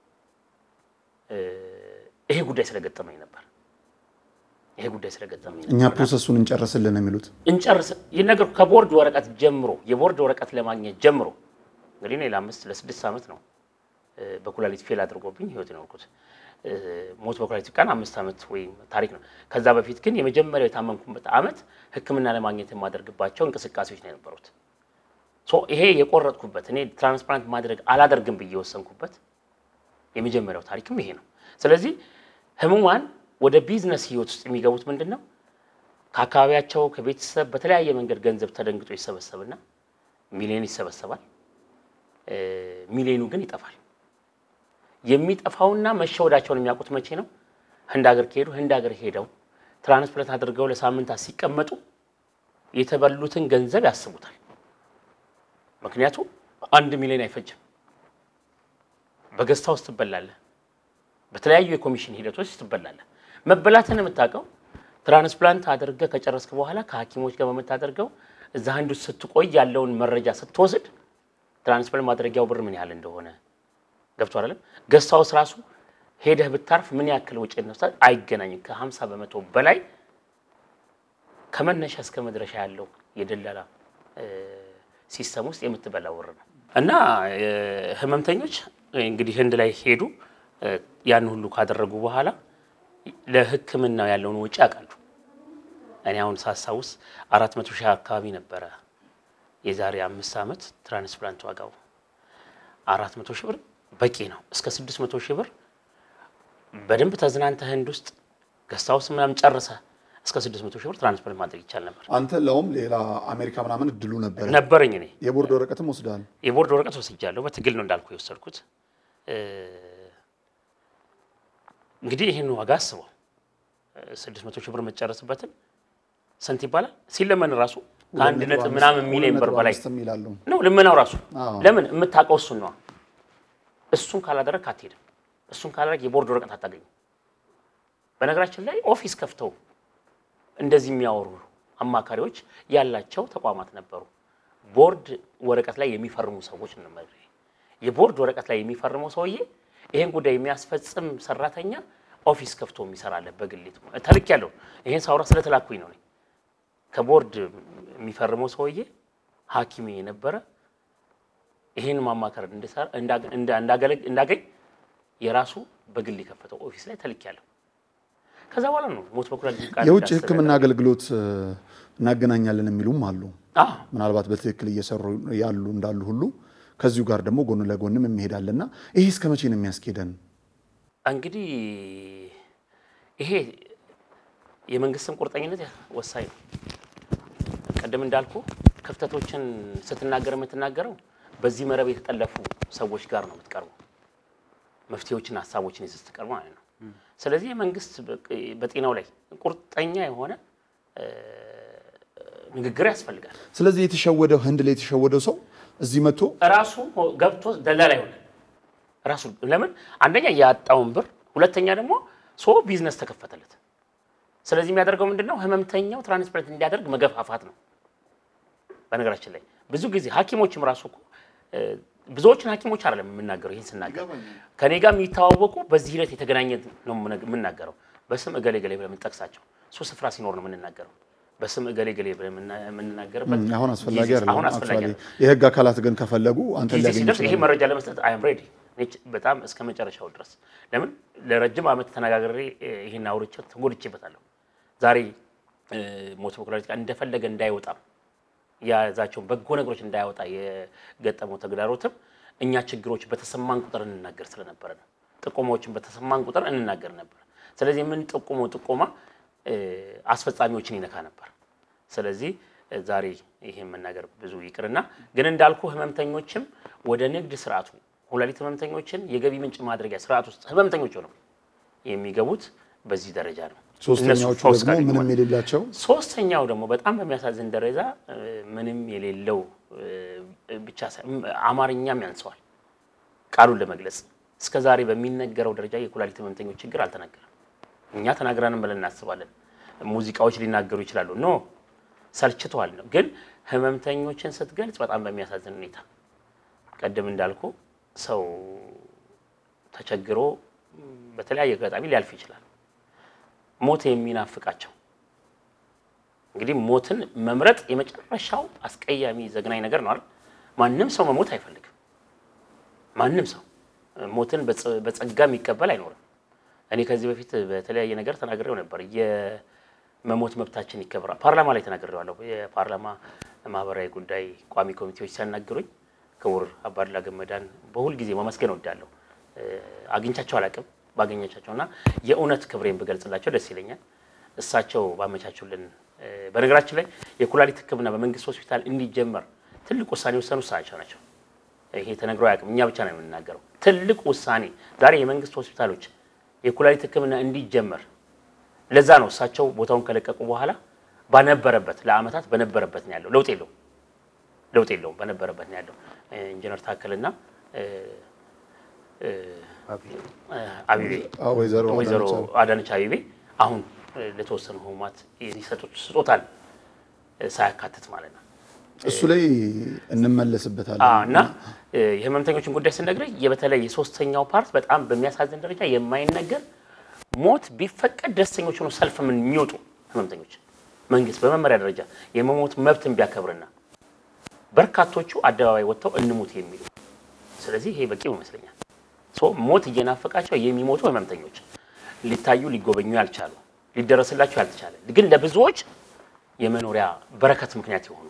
ይሄ ጉዳይ ስለገጠመኝ ነበር። ይሄ ጉዳይ ስለገጠመኝ እኛ ፕሮሰሱን እንጨርስልን የሚሉት እንጨርስ ይህ ነገር ከቦርድ ወረቀት ጀምሮ የቦርድ ወረቀት ለማግኘት ጀምሮ እንግዲህ እኔ ለአምስት ለስድስት ዓመት ነው በኩላሊት ፌል አድርጎብኝ ህይወት የኖርኩት። ሞት በኩላሊት ቀን አምስት ዓመት ወይም ታሪክ ነው። ከዛ በፊት ግን የመጀመሪያው የታመምኩበት ዓመት ሕክምና ለማግኘት የማደርግባቸው እንቅስቃሴዎች ነው የነበሩት። ሶ ይሄ የቆረጥኩበት እኔ ትራንስፕላንት ማድረግ አላደርግም ብዬ የወሰንኩበት የመጀመሪያው ታሪክም ይሄ ነው። ስለዚህ ህሙማን ወደ ቢዝነስ ህይወት ውስጥ የሚገቡት ምንድን ነው? ከአካባቢያቸው ከቤተሰብ በተለያየ መንገድ ገንዘብ ተደንግጦ ይሰበሰብና ሚሊዮን ይሰበሰባል። ሚሊዮኑ ግን ይጠፋል። የሚጠፋውና መሸወዳቸውን የሚያውቁት መቼ ነው? ህንድ ሀገር ከሄዱ ህንድ ሀገር ሄደው ትራንስፕላንት አድርገው ለሳምንታት ሲቀመጡ የተበሉትን ገንዘብ ያስቡታል። ምክንያቱም አንድ ሚሊዮን አይፈጅም። በገዝታ ውስጥ ትበላለህ፣ በተለያዩ የኮሚሽን ሂደቶች ትበላለህ። መበላትን የምታውቀው ትራንስፕላንት አድርገህ ከጨረስክ በኋላ ከሐኪሞች ጋር በምታደርገው እዛ ህንድ ውስጥ ስትቆይ ያለውን መረጃ ስትወስድ ትራንስፕላንት ማድረጊያው ብር ምን ያህል እንደሆነ ገብቶ አይደለም። ገስት ሃውስ ራሱ ሄደህ ብታርፍ ምን ያክል ወጪ ነው አይገናኝም። ከ50 በመቶ በላይ ከመነሻ እስከ መድረሻ ያለው የደላላ ሲስተም ውስጥ የምትበላው ብር ነው እና ህመምተኞች እንግዲህ ህንድ ላይ ሄዱ። ያን ሁሉ ካደረጉ በኋላ ለሕክምናው ያለውን ወጪ ያውቃሉ። እኔ አሁን ሳስታውስ አራት መቶ ሺህ አካባቢ ነበረ የዛሬ አምስት ዓመት ትራንስፕላንት ዋጋው አራት መቶ ሺህ ብር በቂ ነው። እስከ ስድስት መቶ ሺህ ብር በደንብ ተዝናንተ ህንድ ውስጥ ገስት ሃውስ ምናምን ጨርሰ እስከ ስድስት መቶ ሺህ ብር ትራንስፕላንት ማድረግ ይቻል ነበር አንተ ለውም ሌላ አሜሪካ ምናምን እድሉ ነበረ ነበረኝ። እኔ የቦርድ ወረቀትም ወስደሃል። የቦርድ ወረቀት ወስጃለሁ። በትግል ነው እንዳልኩ የወሰድኩት። እንግዲህ ይህን ዋጋ አስበው ስድስት መቶ ሺህ ብር የምትጨርስበትን ስንት ይባላል ሲለመን ራሱ ከአንድ ነጥብ ምናምን ሚሊዮን ብር በላይ ይላሉ። ነው ልመናው ራሱ። አዎ። ለምን የምታውቀው እሱን ነዋ። እሱን ካላደረግ አትሄድም። እሱን ካላደረግ የቦርድ ወረቀት አታገኝም። በነገራችን ላይ ኦፊስ ከፍተው እንደዚህ የሚያወሩ አማካሪዎች ያላቸው ተቋማት ነበሩ። ቦርድ ወረቀት ላይ የሚፈርሙ ሰዎች ነው። የቦርድ ወረቀት ላይ የሚፈርመው ሰውዬ ይሄን ጉዳይ የሚያስፈጽም ሰራተኛ ኦፊስ ከፍቶ የሚሰራለ በግሊት ተልክ ያለው ይሄን ሳውራ ስለተላኩኝ ነው። እኔ ከቦርድ የሚፈርመው ሰውዬ ሐኪም የነበረ ይሄን ማማከር እንድሰራ እንዳገኝ የራሱ በግል የከፈተው ኦፊስ ላይ ተልክ ያለው ከዛ በኋላ ነው ሞት በኩላሊት ቃል የውጭ ሕክምና አገልግሎት እናገናኛለን የሚሉም አሉ። አዎ ምናልባት በትክክል እየሰሩ ያሉ እንዳሉ ሁሉ ከዚሁ ጋር ደግሞ ጎን ለጎንም የሚሄዳልና ይሄ እስከ መቼ ነው የሚያስኬደን? እንግዲህ ይሄ የመንግስትም ቁርጠኝነት ወሳኝ ነው። ቅድም እንዳልኩ ክፍተቶችን ስትናገር የምትናገረው በዚህ መረብ የተጠለፉ ሰዎች ጋር ነው የምትቀርበው፣ መፍትሄዎችን ሀሳቦችን ይዘህ ስትቀርብ ማለት ነው። ስለዚህ የመንግስት በጤናው ላይ ቁርጠኛ የሆነ ንግግር ያስፈልጋል። ስለዚህ የተሸወደው ህንድ ላይ የተሸወደው ሰው እዚህ መጥቶ ራሱ ገብቶ ደላላ ይሆናል። ራሱ ለምን አንደኛ ያጣውን ብር፣ ሁለተኛ ደግሞ ሶ ቢዝነስ ተከፈተለት። ስለዚህ የሚያደርገው ምንድን ነው? ህመምተኛው ትራንስፕላንት እንዲያደርግ መገፋፋት ነው። በነገራችን ላይ ብዙ ጊዜ ሐኪሞችም ራሱ እኮ ብዙዎችን ሐኪሞች አይደለም የምናገረው። ይህን ስናገር ከኔ ጋር የሚተዋወቁ በዚህ ሂደት የተገናኘ ነው የምናገረው። በስም እገሌ ገሌ ብለን የምንጠቅሳቸው እሱ ስፍራ ሲኖር ነው የምንናገረው። በስም እገሌ ገሌ ብለን የምንናገርበት አሁን አስፈላጊ ጊዜ- አይደለም። አሁን አስፈላጊ አክቹዋሊ አይደለም። የህግ አካላት ግን ከፈለጉ አንተ ጊዜ ሊያገኙ ሲደርስ ይሄ ይችላሉ። መረጃ ለመስጠት አይ አም ሬዲ በጣም እስከ መጨረሻው ድረስ ለምን ለረጅም ዓመት ተነጋግሬ እ፣ ይሄን አውርቼ ተጎድቼበታለሁ። ዛሬ እ፣ ሞት በኩላሊት ጋር እንደፈለገ እንዳይወጣም የያዛቸውን በጎ ነገሮች እንዳያወጣ የገጠመው ተግዳሮትም እኛ ችግሮች በተሰማን ቁጥር እንናገር ስለነበረ ነው። ጥቆማዎችን በተሰማን ቁጥር እንናገር ነበር። ስለዚህ የምንጠቁመው ጥቆማ እ፣ አስፈጻሚዎችን ይነካ ነበር። ስለዚህ እ፣ ዛሬ ይሄን መናገር ብዙ ይቅርና ግን እንዳልኩ ህመምተኞችም ወደ ንግድ ስርዓቱ ኩላሊት ህመምተኞችን የገቢ ምንጭ ማድረጊያ ስርዓት ውስጥ ህመምተኞች ነው የሚገቡት በዚህ ደረጃ ነው። ሶስተኛዎቹ እነሱ ፈውስ ደግሞ ካገኙ ምንም በኋላ። የሌላቸው ሶስተኛው ደግሞ በጣም በሚያሳዝን ደረጃ እ፣ ምንም የሌለው እ፣ ብቻ ሳይሆን አማርኛም ያንሰዋል ቃሉን ለመግለጽ እስከ ዛሬ በሚነገረው ደረጃ የኩላሊት ህመምተኞች ችግር አልተነገረም። እኛ ተናግራንም ብለን እናስባለን። ሙዚቃዎች ሊናገሩ ይችላሉ። ኖ ሰልችተዋል ነው። ግን ህመምተኞችን ስትገልጽ በጣም በሚያሳዝን ሁኔታ ቀደም እንዳልኩ ሰው ተቸግሮ በተለያየ አጋጣሚ ሊያልፍ ይችላል። ሞት የሚናፍቃቸው እንግዲህ ሞትን መምረጥ የመጨረሻው አስቀያሚ ዘግናኝ ነገር ነው አይደል? ማንም ሰው መሞት አይፈልግም። ማንም ሰው ሞትን በጸ- በጸጋ የሚቀበል አይኖርም። እኔ ከዚህ በፊት በተለያየ ነገር ተናግሬው ነበር። የመሞት መብታችን ይከበራል። ፓርላማ ላይ ተናግሬዋለሁ። የፓርላማ ማህበራዊ ጉዳይ ቋሚ ኮሚቴዎች ሲያናግሩኝ ክቡር አባዱላ ገመዳን በሁል ጊዜ ማመስገን እወዳለሁ። እ፣ አግኝቻቸው አላውቅም። ባገኘቻቸው እና የእውነት ክብሬን ብገልጽላቸው ደስ ይለኛል። እሳቸው ባመቻቹልን እ፣ በነገራችን ላይ የኩላሊት ሕክምና በመንግስት ሆስፒታል እንዲጀመር ትልቅ ውሳኔ የወሰኑ እሳቸው ናቸው። ይሄ ተነግሮ አያውቅም። እኛ ብቻ ነው የምንናገረው። ትልቅ ውሳኔ ዛሬ የመንግስት ሆስፒታሎች የኩላሊት ሕክምና እንዲጀመር ለዛ ነው እሳቸው ቦታውን ከለቀቁ በኋላ ባነበረበት ለአመታት በነበረበት ነው ያለው። ለውጥ የለውም፣ ለውጥ የለውም። በነበረበት ነው ያለው። እ፣ ኢንጂነር ታከልና እ፣ እ፣ አቢቤ አዎ፣ ወይዘሮ ወይዘሮ አዳነች አቤቤ። አዳነች አቤቤ አሁን እ፣ ለተወሰኑ ህሙማት የሚሰጡት ስጦታን እ፣ ሳያካትት ማለት ነው። እሱ ላይ እንመለስበታለን አዎ፣ እና እ፣ የህመምተኞችን ጉዳይ ስነግርህ በተለይ የሶስተኛው ፓርት በጣም በሚያሳዝን ደረጃ የማይነገር ሞት ቢፈቀድ ደስተኞች ሆኖ ሰልፍ ምን የሚወጡ ህመምተኞች መንግስት በመመሪያ ደረጃ የመሞት መብትን ቢያከብርና በርካቶቹ አደባባይ ወጥተው እንሙት የሚሉ ስለዚህ ይሄ በቂው ይመስለኛል። ሶ ሞት እየናፈቃቸው የሚሞቱ ህመምተኞች ሊታዩ ሊጎበኙ ያልቻሉ ሊደረስላቸው ያልተቻለ ግን ለብዙዎች የመኖሪያ በረከት ምክንያት የሆኑ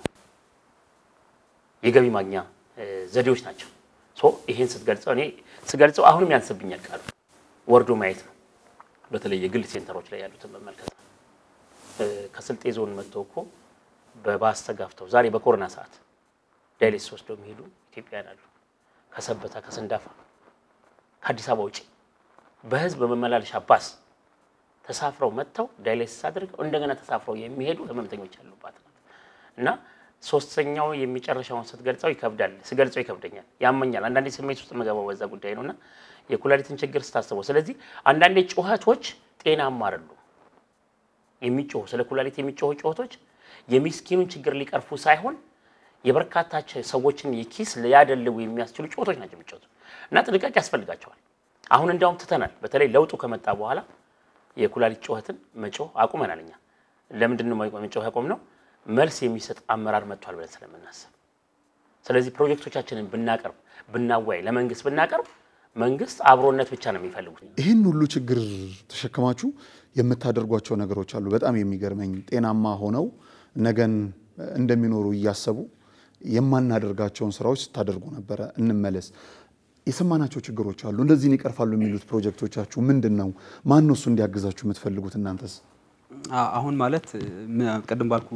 የገቢ ማግኛ እ፣ ዘዴዎች ናቸው። ሶ ይሄን ስትገልጸው እኔ ስገልጸው አሁንም ያንስብኛል ቃሉ ወርዶ ማየት ነው። በተለይ የግል ሴንተሮች ላይ ያሉትን መመልከት ነው። እ፣ ከስልጤ ዞን መጥተው እኮ በባስ ተጋፍተው ዛሬ በኮሮና ሰዓት ዳይሌስ ወስደው የሚሄዱ ኢትዮጵያውያን አሉ። ከሰበታ ከሰንዳፋ ከአዲስ አበባ ውጭ በህዝብ በመመላለሻ ባስ ተሳፍረው መጥተው ዳይሌሲስ አድርገው እንደገና ተሳፍረው የሚሄዱ ህመምተኞች ያሉባት ናት እና ሶስተኛው የሚጨረሻውን ስትገልጸው ይከብዳል። ስገልጸው ይከብደኛል፣ ያመኛል። አንዳንዴ ስሜት ውስጥ የምገባው በዛ ጉዳይ ነው እና የኩላሊትን ችግር ስታስበው፣ ስለዚህ አንዳንዴ ጩኸቶች ጤናማ አይደሉም። የሚጮሁ ስለ ኩላሊት የሚጮሁ ጩኸቶች የሚስኪኑን ችግር ሊቀርፉ ሳይሆን የበርካታ ሰዎችን የኪስ ሊያደልቡ የሚያስችሉ ጩኸቶች ናቸው የሚጫወቱ እና ጥንቃቄ ያስፈልጋቸዋል። አሁን እንዲያውም ትተናል። በተለይ ለውጡ ከመጣ በኋላ የኩላሊት ጩኸትን መጮህ አቁመናል። እኛ ለምንድን ነው መጮህ ያቆም ነው? መልስ የሚሰጥ አመራር መጥቷል ብለን ስለምናስብ፣ ስለዚህ ፕሮጀክቶቻችንን ብናቀርብ ብናዋይ፣ ለመንግስት ብናቀርብ መንግስት አብሮነት ብቻ ነው የሚፈልጉት። ይህን ሁሉ ችግር ተሸክማችሁ የምታደርጓቸው ነገሮች አሉ። በጣም የሚገርመኝ ጤናማ ሆነው ነገን እንደሚኖሩ እያሰቡ የማናደርጋቸውን ስራዎች ስታደርጉ ነበረ። እንመለስ። የሰማናቸው ችግሮች አሉ። እንደዚህን ይቀርፋሉ የሚሉት ፕሮጀክቶቻችሁ ምንድን ነው? ማን ነው እሱ እንዲያግዛችሁ የምትፈልጉት እናንተስ? አሁን ማለት ቅድም ባልኩ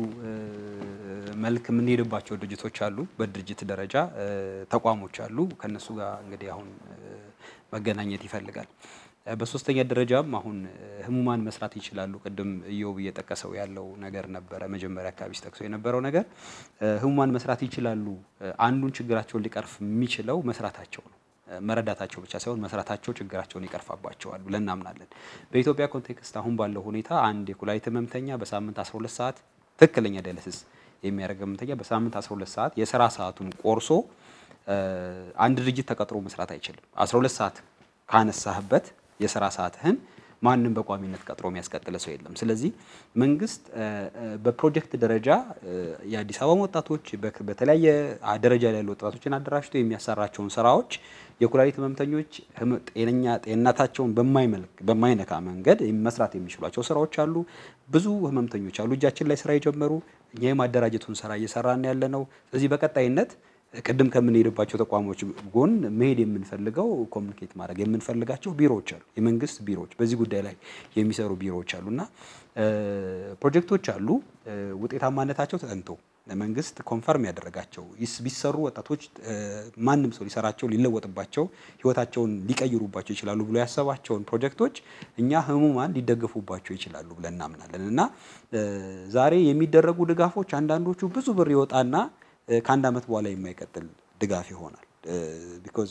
መልክ የምንሄድባቸው ድርጅቶች አሉ። በድርጅት ደረጃ ተቋሞች አሉ። ከነሱ ጋር እንግዲህ አሁን መገናኘት ይፈልጋል። በሶስተኛ ደረጃም አሁን ህሙማን መስራት ይችላሉ። ቅድም እዮብ እየጠቀሰው ያለው ነገር ነበረ። መጀመሪያ አካባቢ ሲጠቅሰው የነበረው ነገር ህሙማን መስራት ይችላሉ። አንዱን ችግራቸውን ሊቀርፍ የሚችለው መስራታቸው ነው። መረዳታቸው ብቻ ሳይሆን መስራታቸው ችግራቸውን ይቀርፋባቸዋል ብለን እናምናለን። በኢትዮጵያ ኮንቴክስት አሁን ባለው ሁኔታ አንድ የኩላሊት ህመምተኛ በሳምንት 12 ሰዓት ትክክለኛ ዳያሊሲስ የሚያደርግ ህመምተኛ በሳምንት 12 ሰዓት የስራ ሰዓቱን ቆርሶ አንድ ድርጅት ተቀጥሮ መስራት አይችልም። 12 ሰዓት ካነሳህበት የስራ ሰዓትህን ማንም በቋሚነት ቀጥሮ የሚያስቀጥለ ሰው የለም። ስለዚህ መንግስት በፕሮጀክት ደረጃ የአዲስ አበባ ወጣቶች በተለያየ ደረጃ ላይ ያሉ ወጣቶችን አደራጅቶ የሚያሰራቸውን ስራዎች የኩላሊት ህመምተኞች ጤነኛ ጤንነታቸውን በማይነካ መንገድ መስራት የሚችሏቸው ስራዎች አሉ። ብዙ ህመምተኞች አሉ እጃችን ላይ ስራ የጀመሩ እኛ የማደራጀቱን ስራ እየሰራን ያለ ነው። ስለዚህ በቀጣይነት ቅድም ከምንሄድባቸው ተቋሞች ጎን መሄድ የምንፈልገው ኮሚኒኬት ማድረግ የምንፈልጋቸው ቢሮዎች አሉ። የመንግስት ቢሮዎች በዚህ ጉዳይ ላይ የሚሰሩ ቢሮዎች አሉ እና ፕሮጀክቶች አሉ። ውጤታማነታቸው ተጠንቶ መንግስት ኮንፈርም ያደረጋቸው ቢሰሩ ወጣቶች ማንም ሰው ሊሰራቸው ሊለወጥባቸው ህይወታቸውን ሊቀይሩባቸው ይችላሉ ብሎ ያሰባቸውን ፕሮጀክቶች እኛ ህሙማን ሊደገፉባቸው ይችላሉ ብለን እናምናለን እና ዛሬ የሚደረጉ ድጋፎች አንዳንዶቹ ብዙ ብር ይወጣና ከአንድ ዓመት በኋላ የማይቀጥል ድጋፍ ይሆናል። ቢኮዝ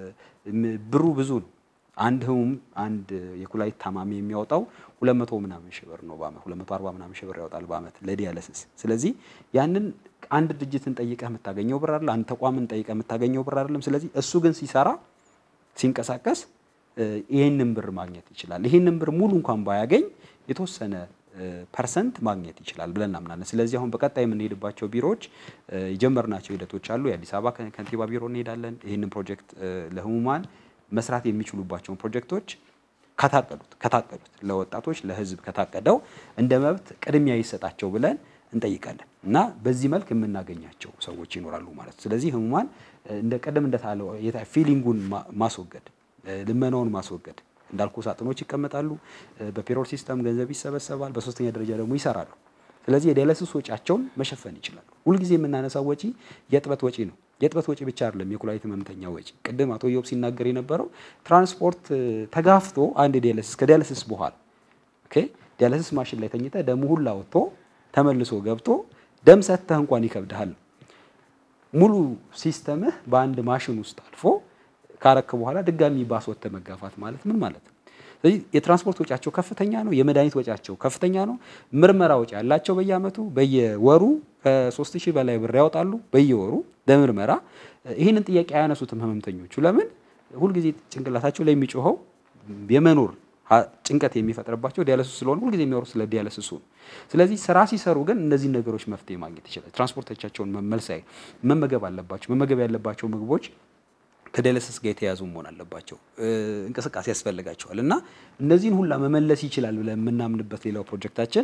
ብሩ ብዙ ነው። አንድ ህሙም አንድ የኩላሊት ታማሚ የሚያወጣው ሁለት መቶ ምናምን ሺህ ብር ነው በአመት ሁለት መቶ አርባ ምናምን ሺህ ብር ያወጣል በአመት ለዲያለሲስ። ስለዚህ ያንን አንድ ድርጅትን ጠይቀህ የምታገኘው ብር አይደለም፣ አንድ ተቋምን ጠይቀህ የምታገኘው ብር አይደለም። ስለዚህ እሱ ግን ሲሰራ ሲንቀሳቀስ ይህንን ብር ማግኘት ይችላል። ይህንን ብር ሙሉ እንኳን ባያገኝ የተወሰነ ፐርሰንት ማግኘት ይችላል ብለን እናምናለን። ስለዚህ አሁን በቀጣይ የምንሄድባቸው ቢሮዎች የጀመርናቸው ሂደቶች አሉ። የአዲስ አበባ ከንቲባ ቢሮ እንሄዳለን። ይህንን ፕሮጀክት ለህሙማን መስራት የሚችሉባቸውን ፕሮጀክቶች ከታቀዱት ከታቀዱት ለወጣቶች ለህዝብ ከታቀደው እንደ መብት ቅድሚያ ይሰጣቸው ብለን እንጠይቃለን እና በዚህ መልክ የምናገኛቸው ሰዎች ይኖራሉ ማለት ነው። ስለዚህ ህሙማን እንደ ቀደም እንደታለው ፊሊንጉን ማስወገድ ልመናውን ማስወገድ እንዳልኩ ሳጥኖች ይቀመጣሉ። በፔሮል ሲስተም ገንዘብ ይሰበሰባል። በሶስተኛ ደረጃ ደግሞ ይሰራሉ። ስለዚህ የዳያሊሲስ ወጪያቸውን መሸፈን ይችላሉ። ሁልጊዜ የምናነሳው ወጪ የእጥበት ወጪ ነው። የእጥበት ወጪ ብቻ አይደለም፣ የኩላሊት ህመምተኛ ወጪ። ቅድም አቶ ዮብ ሲናገር የነበረው ትራንስፖርት ተጋፍቶ አንድ ዲያሊሲስ ከዲያሊሲስ በኋላ ኦኬ፣ ዲያሊሲስ ማሽን ላይ ተኝተ ደሙ ሁላ ወጥቶ ተመልሶ ገብቶ ደም ሰጥተህ እንኳን ይከብድሃል። ሙሉ ሲስተምህ በአንድ ማሽን ውስጥ አልፎ ካረክ በኋላ ድጋሚ ባስ ወጥተህ መጋፋት ማለት ምን ማለት ነው? ስለዚህ የትራንስፖርት ወጪያቸው ከፍተኛ ነው። የመድኃኒት ወጪያቸው ከፍተኛ ነው። ምርመራ ወጪ ያላቸው በየአመቱ በየወሩ ከሶስት ሺህ በላይ ብር ያወጣሉ በየወሩ ለምርመራ። ይህንን ጥያቄ አያነሱትም ህመምተኞቹ። ለምን? ሁልጊዜ ጭንቅላታቸው ላይ የሚጮኸው የመኖር ጭንቀት የሚፈጥርባቸው ዲያለሲስ ስለሆነ ሁልጊዜ የሚያወሩት ስለ ዲያለሲሱ ነው። ስለዚህ ስራ ሲሰሩ ግን እነዚህን ነገሮች መፍትሄ ማግኘት ይችላል። ትራንስፖርቶቻቸውን መመልሳይ መመገብ አለባቸው። መመገብ ያለባቸው ምግቦች ከዲያሊሲስ ጋር የተያዙ መሆን አለባቸው። እንቅስቃሴ ያስፈልጋቸዋል እና እነዚህን ሁላ መመለስ ይችላል ብለን የምናምንበት ሌላው ፕሮጀክታችን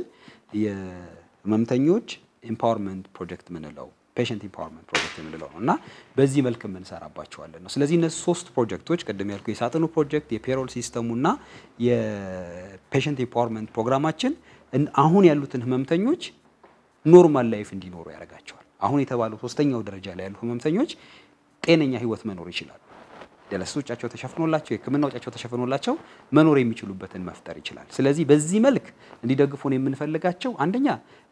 የህመምተኞች ኤምፓወርመንት ፕሮጀክት ምንለው ፔሽንት ኢምፓወርመንት ፕሮጀክት የምንለው ነው እና በዚህ መልክ የምንሰራባቸዋለን ነው። ስለዚህ እነዚህ ሶስት ፕሮጀክቶች ቅድም ያልኩ የሳጥኑ ፕሮጀክት፣ የፔሮል ሲስተሙ እና የፔሽንት ኢምፓወርመንት ፕሮግራማችን አሁን ያሉትን ህመምተኞች ኖርማል ላይፍ እንዲኖሩ ያደርጋቸዋል። አሁን የተባለው ሶስተኛው ደረጃ ላይ ያሉ ህመምተኞች ጤነኛ ህይወት መኖር ይችላሉ። ዲያሊሲስ ወጪያቸው ተሸፍኖላቸው የህክምና ወጪያቸው ተሸፍኖላቸው መኖር የሚችሉበትን መፍጠር ይችላል። ስለዚህ በዚህ መልክ እንዲደግፉን የምንፈልጋቸው አንደኛ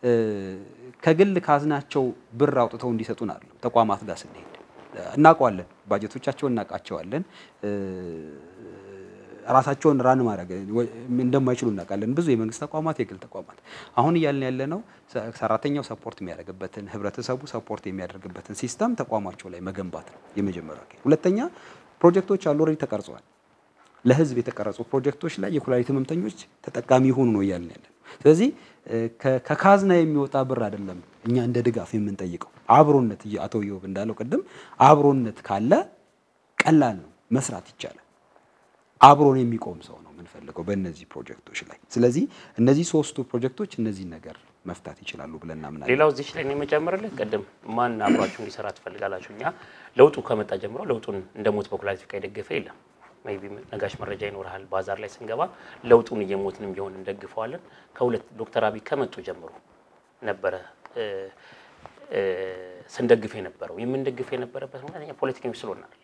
ከግል ካዝናቸው ብር አውጥተው እንዲሰጡን አለ ተቋማት ጋር ስንሄድ እናውቀዋለን፣ ባጀቶቻቸውን እናውቃቸዋለን። ራሳቸውን ራን ማድረግ እንደማይችሉ እናውቃለን። ብዙ የመንግስት ተቋማት፣ የግል ተቋማት አሁን እያልን ያለ ነው ሰራተኛው ሰፖርት የሚያደርግበትን ህብረተሰቡ ሰፖርት የሚያደርግበትን ሲስተም ተቋማቸው ላይ መገንባት ነው የመጀመሪያው። ሁለተኛ ፕሮጀክቶች አሉ ኦልሬዲ ተቀርጸዋል። ለህዝብ የተቀረጹ ፕሮጀክቶች ላይ የኩላሊት ህመምተኞች ተጠቃሚ ይሆኑ ነው እያልን ያለ ነው። ስለዚህ ከካዝና የሚወጣ ብር አይደለም እኛ እንደ ድጋፍ የምንጠይቀው አብሮነት፣ አቶ ዮብ እንዳለው ቅድም አብሮነት ካለ ቀላል ነው መስራት ይቻላል። አብሮን የሚቆም ሰው ነው የምንፈልገው በእነዚህ ፕሮጀክቶች ላይ። ስለዚህ እነዚህ ሶስቱ ፕሮጀክቶች እነዚህ ነገር መፍታት ይችላሉ ብለን እናምናለን። ሌላው እዚች ላይ ነው የምጨምርልህ። ቅድም ማን አብሯችሁ እንዲሰራ ትፈልጋላችሁ? እኛ ለውጡ ከመጣ ጀምሮ ለውጡን እንደ ሞት በኩላሊት ፍቃ የደገፈ የለም። ሜይ ቢ ነጋሽ መረጃ ይኖርሃል። ባዛር ላይ ስንገባ ለውጡን እየሞትንም ቢሆን እንደግፈዋለን። ከሁለት ዶክተር አብይ ከመጡ ጀምሮ ነበረ ስንደግፍ የነበረው የምንደግፍ የነበረበት ምክንያት እኛ ፖለቲከኞች ስለሆነ አይደለም።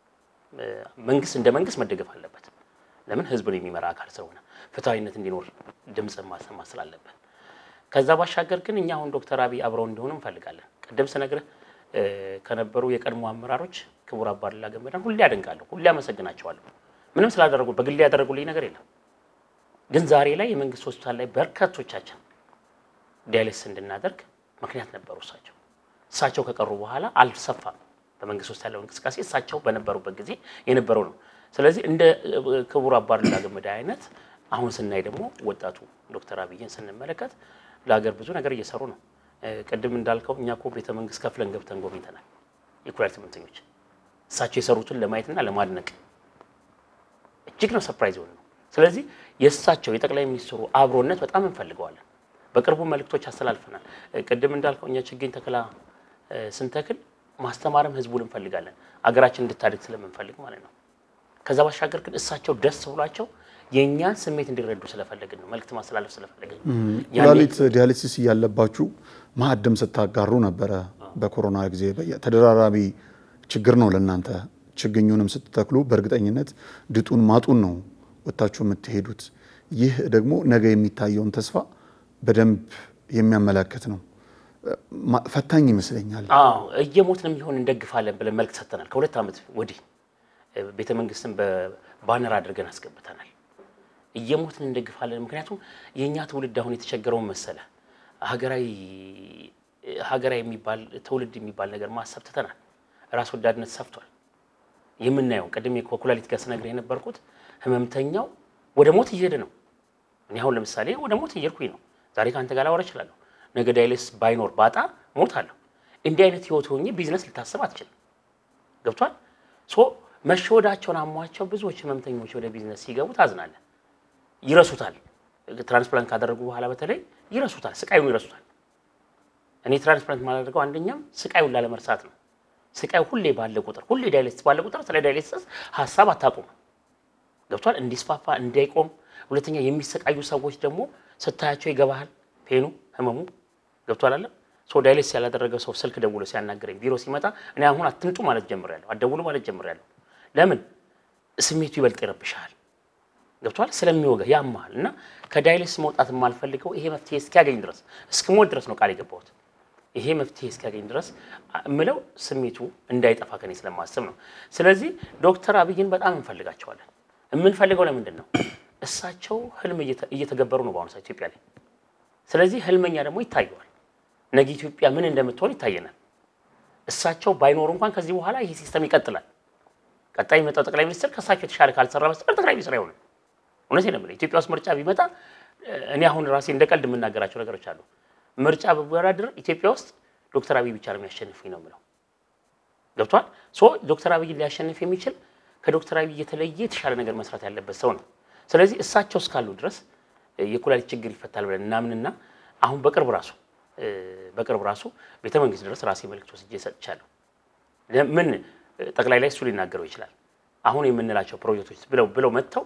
መንግስት እንደ መንግስት መደገፍ አለበት። ለምን ህዝብን የሚመራ አካል ስለሆነ ፍትሐዊነት እንዲኖር ድምፅ ማሰማት ስላለበት። ከዛ ባሻገር ግን እኛ አሁን ዶክተር አብይ አብረው እንዲሆኑ እንፈልጋለን። ቅድም ስነግርህ ከነበሩ የቀድሞ አመራሮች ክቡር አባዱላ ገመዳን ሁሌ አደንቃለሁ፣ ሁሌ አመሰግናቸዋለሁ። ምንም ስላደረጉ በግሌ ያደረጉልኝ ነገር የለም። ግን ዛሬ ላይ የመንግስት ሆስፒታል ላይ በርካቶቻችን ዲያሊስ እንድናደርግ ምክንያት ነበሩ እሳቸው። እሳቸው ከቀሩ በኋላ አልሰፋም። በመንግስት ውስጥ ያለው እንቅስቃሴ እሳቸው በነበሩበት ጊዜ የነበረው ነው። ስለዚህ እንደ ክቡር አባዱላ ገመዳ አይነት አሁን ስናይ ደግሞ ወጣቱ ዶክተር አብይን ስንመለከት ለሀገር ብዙ ነገር እየሰሩ ነው። ቅድም እንዳልከው እኛ እኮ ቤተ መንግስት ከፍለን ገብተን ጎብኝተናል። የኩላሊት ህመምተኞች እሳቸው የሰሩትን ለማየትና ለማድነቅ እጅግ ነው ሰርፕራይዝ የሆነ ነው። ስለዚህ የእሳቸው የጠቅላይ ሚኒስትሩ አብሮነት በጣም እንፈልገዋለን። በቅርቡ መልእክቶች አስተላልፈናል። ቅድም እንዳልከው እኛ ችግኝ ተክላ ስንተክል ማስተማርም ህዝቡን እንፈልጋለን፣ አገራችን እንድታድግ ስለምንፈልግ ማለት ነው። ከዛ ባሻገር ግን እሳቸው ደስ ብሏቸው የእኛን ስሜት እንዲረዱ ስለፈለግን ነው፣ መልእክት ማስተላለፍ ስለፈለግን ነው። ኩላሊት ዲያሊሲስ እያለባችሁ ማዕድም ስታጋሩ ነበረ። በኮሮና ጊዜ ተደራራቢ ችግር ነው ለእናንተ። ችግኙንም ስትተክሉ በእርግጠኝነት ድጡን ማጡን ነው ወጥታችሁ የምትሄዱት። ይህ ደግሞ ነገ የሚታየውን ተስፋ በደንብ የሚያመላክት ነው። ፈታኝ ይመስለኛል። አዎ እየሞትንም ቢሆን እንደግፋለን ብለን መልክ ሰጥተናል። ከሁለት ዓመት ወዲህ ቤተ መንግስትን በባነር አድርገን አስገብተናል። እየሞትን እንደግፋለን። ምክንያቱም የእኛ ትውልድ አሁን የተቸገረውን መሰለ ሀገራዊ ሀገራዊ የሚባል ትውልድ የሚባል ነገር ማሰብ ትተናል። ራስ ወዳድነት ሰፍቷል። የምናየው ቅድም ከኩላሊት ጋር ስነግር የነበርኩት ህመምተኛው ወደ ሞት እየሄደ ነው። እኔ አሁን ለምሳሌ ወደ ሞት እየሄድኩኝ ነው። ዛሬ ከአንተ ጋር ላወራ እችላለሁ። ነገ ዳይሌስ ባይኖር ባጣ ሞት አለሁ። እንዲህ አይነት ህይወት ሆኜ ቢዝነስ ልታስብ አትችልም። ገብቷል። ሶ መሸወዳቸውን አሟቸው ብዙዎች ህመምተኞች ወደ ቢዝነስ ሲገቡ ታዝናለን። ይረሱታል። ትራንስፕላንት ካደረጉ በኋላ በተለይ ይረሱታል፣ ስቃዩን ይረሱታል። እኔ ትራንስፕላንት ማላደርገው አንደኛም ስቃዩን ላለመርሳት ነው። ስቃዩ ሁሌ ባለ ቁጥር ሁሌ ዳይሌስ ባለ ቁጥር ስለ ዳይሌሲስ ሀሳብ አታቁም። ገብቷል። እንዲስፋፋ እንዳይቆም። ሁለተኛ የሚሰቃዩ ሰዎች ደግሞ ስታያቸው ይገባሃል፣ ፔኑ ህመሙ ገብቷል አለ ሶ ዳይሌስ ያላደረገ ሰው ስልክ ደውሎ ሲያናገረኝ ቢሮ ሲመጣ እኔ አሁን አትምጡ ማለት ጀምሬያለሁ፣ አትደውሉ ማለት ጀምሬያለሁ። ለምን ስሜቱ ይበልጥ ይረብሻል። ገብቷል። ስለሚወጋ ያማል። እና ከዳይሌስ መውጣት የማልፈልገው ይሄ መፍትሄ እስኪያገኝ ድረስ እስክሞት ድረስ ነው ቃል የገባሁት። ይሄ መፍትሄ እስኪያገኝ ድረስ እምለው ስሜቱ እንዳይጠፋ ከኔ ስለማስብ ነው። ስለዚህ ዶክተር አብይን በጣም እንፈልጋቸዋለን። የምንፈልገው ለምንድን ነው? እሳቸው ህልም እየተገበሩ ነው በአሁኑ ሰዓት ኢትዮጵያ ላይ። ስለዚህ ህልመኛ ደግሞ ይታየዋል። ነገ ኢትዮጵያ ምን እንደምትሆን ይታየናል። እሳቸው ባይኖሩ እንኳን ከዚህ በኋላ ይህ ሲስተም ይቀጥላል። ቀጣይ የሚመጣው ጠቅላይ ሚኒስትር ከእሳቸው የተሻለ ካልሰራ በስተቀር ጠቅላይ ሚኒስትር አይሆንም። እውነቴን ነው የምልህ። ኢትዮጵያ ውስጥ ምርጫ ቢመጣ እኔ አሁን ራሴ እንደ ቀልድ የምናገራቸው ነገሮች አሉ። ምርጫ ብወዳደር ኢትዮጵያ ውስጥ ዶክተር አብይ ብቻ ነው የሚያሸንፉኝ ነው የምለው። ገብቷል። ሶ ዶክተር አብይን ሊያሸንፍ የሚችል ከዶክተር አብይ የተለየ የተሻለ ነገር መስራት ያለበት ሰው ነው። ስለዚህ እሳቸው እስካሉ ድረስ የኩላሊት ችግር ይፈታል ብለን እናምንና አሁን በቅርብ ራሱ በቅርብ ራሱ ቤተ መንግስት ድረስ ራሴ መልእክት ወስጄ ሰጥቻለሁ። ምን ጠቅላይ ላይ እሱ ሊናገረው ይችላል። አሁን የምንላቸው ፕሮጀክቶች ብለው ብለው መጥተው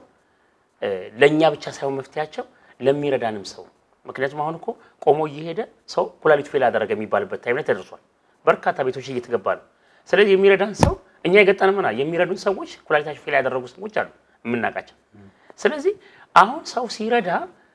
ለእኛ ብቻ ሳይሆን መፍትያቸው ለሚረዳንም ሰው ምክንያቱም አሁን እኮ ቆሞ እየሄደ ሰው ኩላሊቱ ፌል አደረገ የሚባልበት ታይም ላይ ተደርሷል። በርካታ ቤቶች እየተገባ ነው። ስለዚህ የሚረዳን ሰው እኛ የገጠንምና የሚረዱን ሰዎች ኩላሊታቸው ፌል ያደረጉ ሰዎች አሉ የምናውቃቸው። ስለዚህ አሁን ሰው ሲረዳ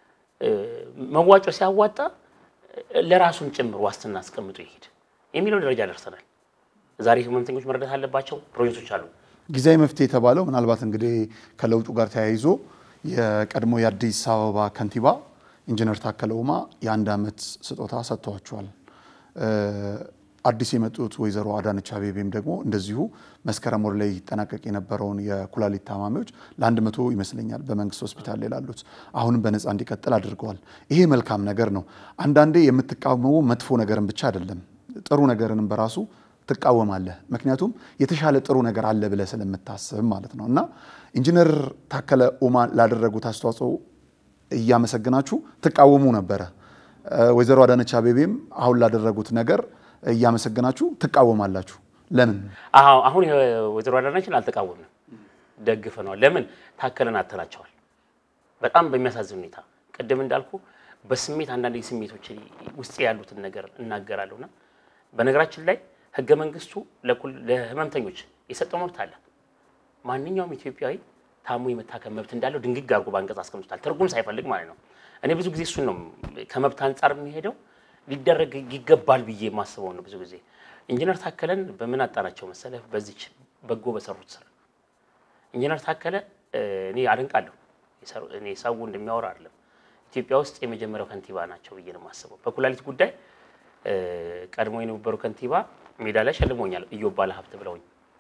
መዋጮ ሲያዋጣ ለራሱን ጭምር ዋስትና አስቀምጦ ይሄድ የሚለው ደረጃ ደርሰናል። ዛሬ ህመምተኞች መረዳት አለባቸው። ፕሮጀክቶች አሉ። ጊዜያዊ መፍትሄ የተባለው ምናልባት እንግዲህ ከለውጡ ጋር ተያይዞ የቀድሞ የአዲስ አበባ ከንቲባ ኢንጂነር ታከለ ኡማ የአንድ ዓመት ስጦታ ሰጥተዋቸዋል። አዲስ የመጡት ወይዘሮ አዳነች አቤቤም ደግሞ እንደዚሁ መስከረም ወር ላይ ይጠናቀቅ የነበረውን የኩላሊት ታማሚዎች ለአንድ መቶ ይመስለኛል በመንግስት ሆስፒታል ላይ ላሉት አሁንም በነፃ እንዲቀጥል አድርገዋል። ይሄ መልካም ነገር ነው። አንዳንዴ የምትቃወመው መጥፎ ነገርን ብቻ አይደለም፣ ጥሩ ነገርንም በራሱ ትቃወማለህ። ምክንያቱም የተሻለ ጥሩ ነገር አለ ብለህ ስለምታስብ ማለት ነው። እና ኢንጂነር ታከለ ኡማ ላደረጉት አስተዋጽኦ እያመሰግናችሁ ትቃወሙ ነበረ። ወይዘሮ አዳነች አቤቤም አሁን ላደረጉት ነገር እያመሰገናችሁ ትቃወማላችሁ። ለምን? አዎ አሁን ወይዘሮ አዳነችን አልተቃወምንም፣ ደግፈነዋል። ለምን? ታከለን አተናቸዋል። በጣም በሚያሳዝን ሁኔታ ቅድም እንዳልኩ በስሜት አንዳንድ ስሜቶች ውስጥ ያሉትን ነገር እናገራለሁና በነገራችን ላይ ህገ መንግስቱ ለህመምተኞች የሰጠው መብት አለ። ማንኛውም ኢትዮጵያዊ ታሞ የመታከም መብት እንዳለው ድንግግ አድርጎ በአንቀጽ አስቀምጦታል፣ ትርጉም ሳይፈልግ ማለት ነው። እኔ ብዙ ጊዜ እሱን ነው ከመብት አንጻር የሚሄደው ሊደረግ ይገባል ብዬ የማስበው ነው። ብዙ ጊዜ ኢንጂነር ታከለን በምን አጣናቸው መሰለህ? በዚች በጎ በሰሩት ስራ ኢንጂነር ታከለ እኔ አደንቃለሁ። እኔ ሰው እንደሚያወራ አይደለም። ኢትዮጵያ ውስጥ የመጀመሪያው ከንቲባ ናቸው ብዬ ነው የማስበው። በኩላሊት ጉዳይ ቀድሞ የነበሩ ከንቲባ ሜዳ ላይ ሸልሞኛል፣ እዮብ ባለ ሀብት ብለውኝ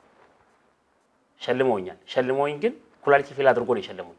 ሸልመውኛል። ሸልመውኝ ግን ኩላሊት ፌል አድርጎ ነው የሸለሙኝ።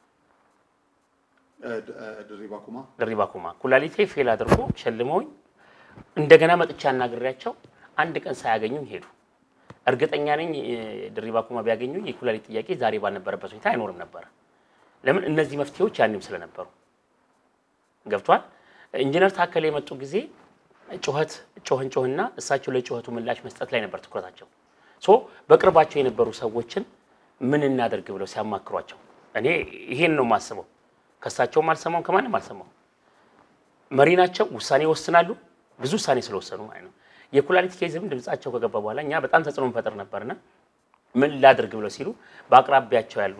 ድሪባ ኩማ ኩላሊቴ ፌል አድርጎ ሸልመውኝ እንደገና መጥቻ አናግሬያቸው አንድ ቀን ሳያገኙኝ ሄዱ። እርግጠኛ ነኝ ድሪባ ኩማ ቢያገኙኝ የኩላሊት ጥያቄ ዛሬ ባልነበረበት ሁኔታ አይኖርም ነበረ። ለምን እነዚህ መፍትሄዎች ያኔም ስለነበሩ ገብቷል። ኢንጂነር ታከለ የመጡ ጊዜ ጩኸት ጮህን ጮህና እሳቸው ለጩኸቱ ምላሽ መስጠት ላይ ነበር ትኩረታቸው። ሶ በቅርባቸው የነበሩ ሰዎችን ምን እናደርግ ብለው ሲያማክሯቸው እኔ ይሄን ነው የማስበው። ከእሳቸውም አልሰማውም ከማንም አልሰማውም። መሪ ናቸው፣ ውሳኔ ይወስናሉ። ብዙ ውሳኔ ስለወሰኑ ማለት ነው። የኩላሊት ኬዝም ድምጻቸው ከገባ በኋላ እኛ በጣም ተጽዕኖ እንፈጥር ነበርና ምን ላድርግ ብለው ሲሉ በአቅራቢያቸው ያሉ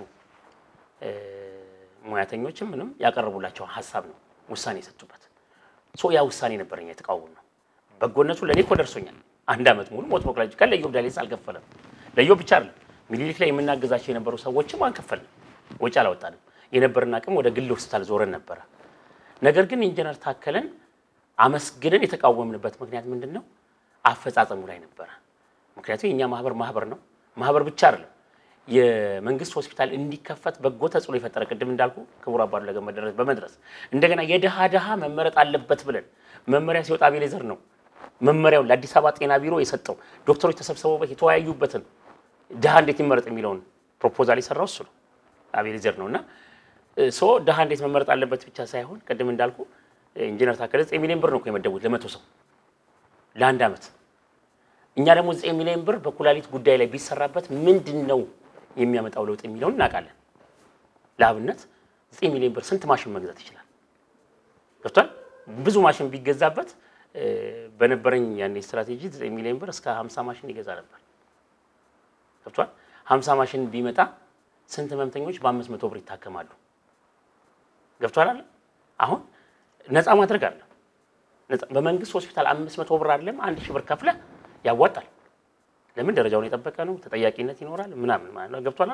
ሙያተኞችም ምንም ያቀረቡላቸውን ሀሳብ ነው ውሳኔ የሰጡበት። ሶ ያ ውሳኔ ነበር እኛ የተቃወም ነው። በጎነቱ ለእኔ እኮ ደርሶኛል። አንድ ዓመት ሙሉ ሞት ሞክላጅካል ለዮብ ዳሌስ አልከፈለም። ለዮብ ብቻ አይደለም ሚኒሊክ ላይ የምናገዛቸው የነበሩ ሰዎችም አልከፈልም፣ ወጪ አላወጣንም። የነበረን አቅም ወደ ግል ሆስፒታል ዞረን ነበረ። ነገር ግን ኢንጂነር ታከለን አመስግነን የተቃወምንበት ምክንያት ምንድን ነው? አፈጻጸሙ ላይ ነበረ። ምክንያቱም የእኛ ማህበር ማህበር ነው። ማህበር ብቻ አይደለም የመንግስት ሆስፒታል እንዲከፈት በጎ ተጽዕኖ የፈጠረ ቅድም እንዳልኩ ክቡር አባዱ ለገመድ በመድረስ እንደገና የድሃ ድሃ መመረጥ አለበት ብለን መመሪያ ሲወጣ አቤሌዘር ነው መመሪያውን ለአዲስ አበባ ጤና ቢሮ የሰጠው ዶክተሮች ተሰብስበውበት የተወያዩበትን ድሃ እንዴት ይመረጥ የሚለውን ፕሮፖዛል የሰራው እሱ ነው አቤሌዘር ነው እና ሶ ድሃ እንዴት መመረጥ አለበት ብቻ ሳይሆን ቅድም እንዳልኩ ኢንጂነር ታከለ ዘጠኝ ሚሊዮን ብር ነው እኮ የመደቡት ለመቶ ሰው ለአንድ ዓመት። እኛ ደግሞ ዘጠኝ ሚሊዮን ብር በኩላሊት ጉዳይ ላይ ቢሰራበት ምንድን ነው የሚያመጣው ለውጥ የሚለውን እናውቃለን። ለአብነት ዘጠኝ ሚሊዮን ብር ስንት ማሽን መግዛት ይችላል? ገብቷል። ብዙ ማሽን ቢገዛበት በነበረኝ ያኔ ስትራቴጂ ዘጠኝ ሚሊዮን ብር እስከ ሀምሳ ማሽን ይገዛ ነበር። ገብቷል። ሀምሳ ማሽን ቢመጣ ስንት ህመምተኞች በአምስት መቶ ብር ይታከማሉ? ገብቷል አለ አሁን ነፃ ማድረግ አለ። በመንግስት ሆስፒታል አምስት መቶ ብር አይደለም አንድ ሺህ ብር ከፍለ ያዋጣል። ለምን ደረጃውን የጠበቀ ነው፣ ተጠያቂነት ይኖራል ምናምን ማለት ነው። ገብቷል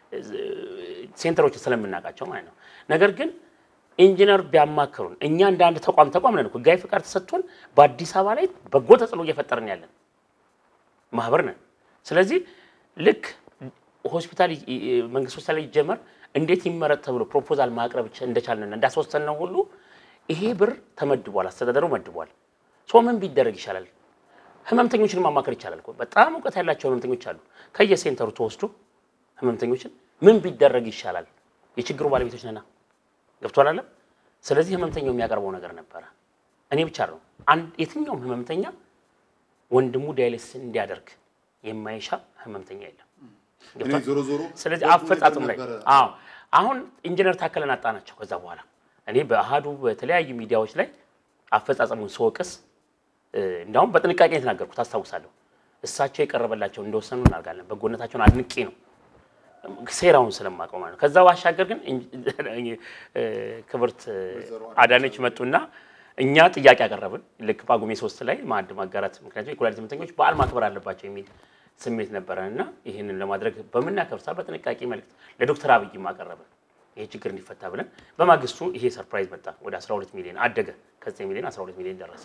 ሴንተሮች ስለምናውቃቸው ማለት ነው። ነገር ግን ኢንጂነር ቢያማክሩን እኛ እንደ አንድ ተቋም ተቋም ነን፣ ህጋዊ ፍቃድ ተሰጥቶን በአዲስ አበባ ላይ በጎ ተጽዕኖ እየፈጠርን ያለን ማህበር ነን። ስለዚህ ልክ ሆስፒታል መንግስት ሆስፒታል ይጀመር እንዴት ይመረጥ ተብሎ ፕሮፖዛል ማቅረብ እንደቻልን እንዳስወሰን ነው ሁሉ ይሄ ብር ተመድቧል፣ አስተዳደሩ መድቧል። ሶ ምን ቢደረግ ይሻላል? ህመምተኞችን ማማከር ይቻላል እኮ በጣም እውቀት ያላቸው ህመምተኞች አሉ። ከየሴንተሩ ተወስዶ ህመምተኞችን ምን ቢደረግ ይሻላል? የችግሩ ባለቤቶች ነና ገብቷል አለ። ስለዚህ ህመምተኛው የሚያቀርበው ነገር ነበረ። እኔ ብቻ ነው አንድ የትኛውም ህመምተኛ ወንድሙ ዳያሊሲስ እንዲያደርግ የማይሻ ህመምተኛ የለም። ስለዚህ አፈጻጸሙ ላይ አዎ፣ አሁን ኢንጂነር ታከለን አጣናቸው። ከዛ በኋላ እኔ በአሃዱ በተለያዩ ሚዲያዎች ላይ አፈጻጸሙን ስወቅስ እንዲያውም በጥንቃቄ የተናገርኩት አስታውሳለሁ። እሳቸው የቀረበላቸው እንደወሰኑ እናደርጋለን። በጎነታቸውን አድንቄ ነው ሴራውን ስለማውቀው ማለት ነው። ከዛ ባሻገር ግን ክብርት አዳነች መጡና እኛ ጥያቄ ያቀረብን ልክ ጳጉሜ ሶስት ላይ ማዕድ ማጋራት ምክንያቱም የኩላሊት ህመምተኞች በዓል ማክበር አለባቸው የሚል ስሜት ነበረን እና ይህንን ለማድረግ በምናከብር ሰዓት በጥንቃቄ መልዕክት ለዶክተር አብይም አቀረብን ይሄ ችግር እንዲፈታ ብለን። በማግስቱ ይሄ ሰርፕራይዝ መጣ። ወደ 12 ሚሊዮን አደገ። ከ9 ሚሊዮን 12 ሚሊዮን ደረሰ።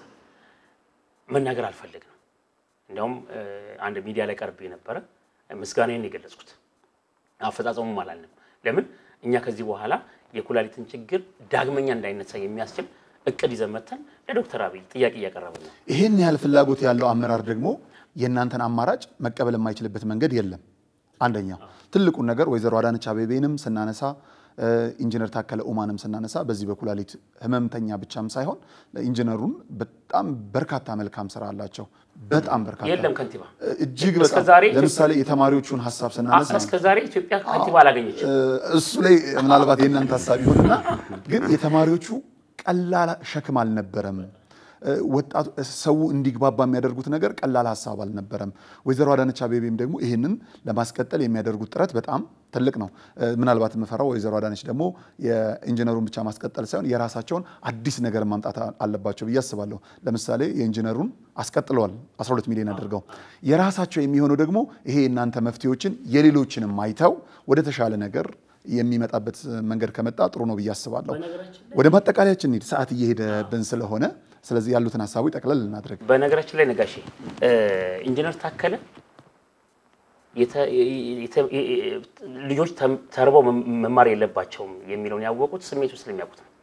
መናገር አልፈለግንም። እንዲያውም አንድ ሚዲያ ላይ ቀርቤ ነበረ ምስጋናዬን የገለጽኩት አፈጻጸሙም አላልንም። ለምን እኛ ከዚህ በኋላ የኩላሊትን ችግር ዳግመኛ እንዳይነሳ የሚያስችል እቅድ ይዘን መተን ለዶክተር አብይ ጥያቄ እያቀረብን ነው። ይህን ያህል ፍላጎት ያለው አመራር ደግሞ የእናንተን አማራጭ መቀበል የማይችልበት መንገድ የለም። አንደኛው ትልቁን ነገር ወይዘሮ አዳነች አቤቤንም ስናነሳ ኢንጂነር ታከለ ኡማንም ስናነሳ በዚህ በኩላሊት ህመምተኛ ብቻም ሳይሆን ኢንጂነሩን በጣም በርካታ መልካም ስራ አላቸው። በጣም በርካታ የለም ከንቲባ እጅግ እስከ በጣም ዛሬ ለምሳሌ የተማሪዎቹን ሀሳብ ስናነሳ እስከ ዛሬ ኢትዮጵያ ከንቲባ አላገኘችም። እሱ ላይ ምናልባት የእናንተ ሀሳብ ይሆንና ግን የተማሪዎቹ ቀላል ሸክም አልነበረም። ወጣቱ ሰው እንዲግባባ የሚያደርጉት ነገር ቀላል ሀሳብ አልነበረም። ወይዘሮ አዳነች አቤቤም ደግሞ ይህንን ለማስቀጠል የሚያደርጉት ጥረት በጣም ትልቅ ነው። ምናልባት የምፈራው ወይዘሮ አዳነች ደግሞ የኢንጂነሩን ብቻ ማስቀጠል ሳይሆን የራሳቸውን አዲስ ነገር ማምጣት አለባቸው ብዬ አስባለሁ። ለምሳሌ የኢንጂነሩን አስቀጥለዋል 12 ሚሊዮን አድርገው የራሳቸው የሚሆነው ደግሞ ይሄ የእናንተ መፍትሄዎችን የሌሎችንም አይተው ወደ ተሻለ ነገር የሚመጣበት መንገድ ከመጣ ጥሩ ነው ብዬ አስባለሁ። ወደ ማጠቃለያችን እንሂድ፣ ሰዓት እየሄደብን ስለሆነ ስለዚህ ያሉትን ሀሳቦች ጠቅለል እናድርግ። በነገራችን ላይ ነጋሼ ኢንጂነር ታከለ የተ- የተ- ልጆች ተርበው መማር የለባቸውም የሚለውን ያወቁት ስሜቱ ስለሚያውቁት ነው።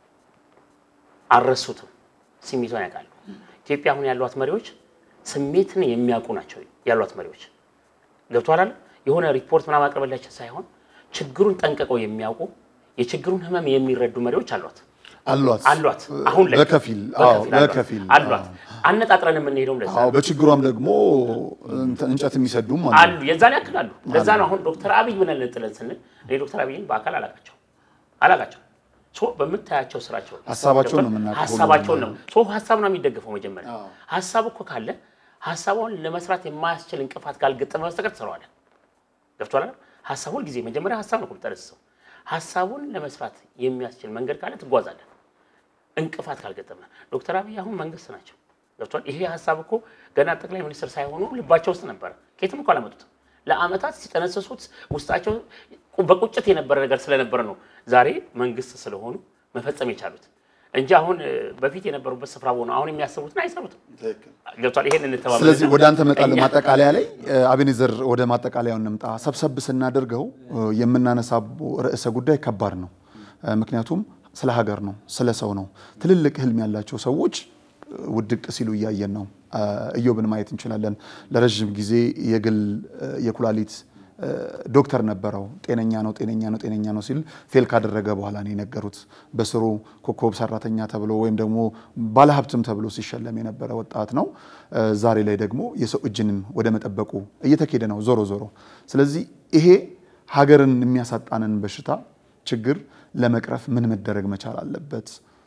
አልረሱትም። ስሜቷን ያውቃሉ። ኢትዮጵያ አሁን ያሏት መሪዎች ስሜትን የሚያውቁ ናቸው ያሏት መሪዎች። ገብቶሃል አይደል? የሆነ ሪፖርት ምናምን አቅርበላችን ሳይሆን ችግሩን ጠንቅቀው የሚያውቁ የችግሩን ህመም የሚረዱ መሪዎች አሏት አሏት አሏት አሁን ላይ በከፊል አዎ፣ በከፊል አሏት። አነጣጥረን የምንሄደው እንደዛ አዎ፣ በችግሯም ደግሞ እንጨት የሚሰዱም አሉ። አሉ የዛን ያክል አሉ። ለዛ ነው አሁን ዶክተር አብይ ብለን ጥለን ስንል እኔ ዶክተር አብይን በአካል አላቃቸው አላቃቸው ሶ በምታያቸው ስራቸው ሀሳባቸውን ነው የምናውቀው ሀሳባቸውን ነው ሶ ሀሳብ ነው የሚደገፈው። መጀመሪያ ሀሳብ እኮ ካለ ሀሳቡን ለመስራት የማያስችል እንቅፋት ካልገጠመ በስተቀር ትሰራዋለህ። ገብቶሃል አይደል? ሀሳብ ሁልጊዜ መጀመሪያ ሀሳብ ነው የምጠረስሰው። ሀሳቡን ለመስራት የሚያስችል መንገድ ካለ ትጓዛለህ። እንቅፋት ካልገጠመ ዶክተር አብይ አሁን መንግስት ናቸው። ገብቷል። ይሄ ሀሳብ እኮ ገና ጠቅላይ ሚኒስትር ሳይሆኑ ልባቸው ውስጥ ነበረ። ከየትም እኮ አላመጡትም። ለአመታት ሲጠነስሱት ውስጣቸው በቁጭት የነበረ ነገር ስለነበረ ነው ዛሬ መንግስት ስለሆኑ መፈጸም የቻሉት እንጂ አሁን በፊት የነበሩበት ስፍራ ሆነው አሁን የሚያስቡትን አይሰሩትም። ገብቷል። ይሄን እንተባበል። ስለዚህ ወደ አንተ እመጣለሁ። ማጠቃለያ ላይ አቤኔዘር፣ ወደ ማጠቃለያው እንምጣ። ሰብሰብ ስናደርገው የምናነሳው ርዕሰ ጉዳይ ከባድ ነው። ምክንያቱም ስለ ሀገር ነው፣ ስለ ሰው ነው። ትልልቅ ህልም ያላቸው ሰዎች ውድቅ ሲሉ እያየን ነው። እዮብን ማየት እንችላለን። ለረዥም ጊዜ የግል የኩላሊት ዶክተር ነበረው። ጤነኛ ነው ጤነኛ ነው ጤነኛ ነው ሲል ፌል ካደረገ በኋላ ነው የነገሩት። በስሩ ኮከብ ሰራተኛ ተብሎ ወይም ደግሞ ባለሀብትም ተብሎ ሲሸለም የነበረ ወጣት ነው። ዛሬ ላይ ደግሞ የሰው እጅንን ወደ መጠበቁ እየተኬደ ነው ዞሮ ዞሮ። ስለዚህ ይሄ ሀገርን የሚያሳጣንን በሽታ ችግር ለመቅረፍ ምን መደረግ መቻል አለበት?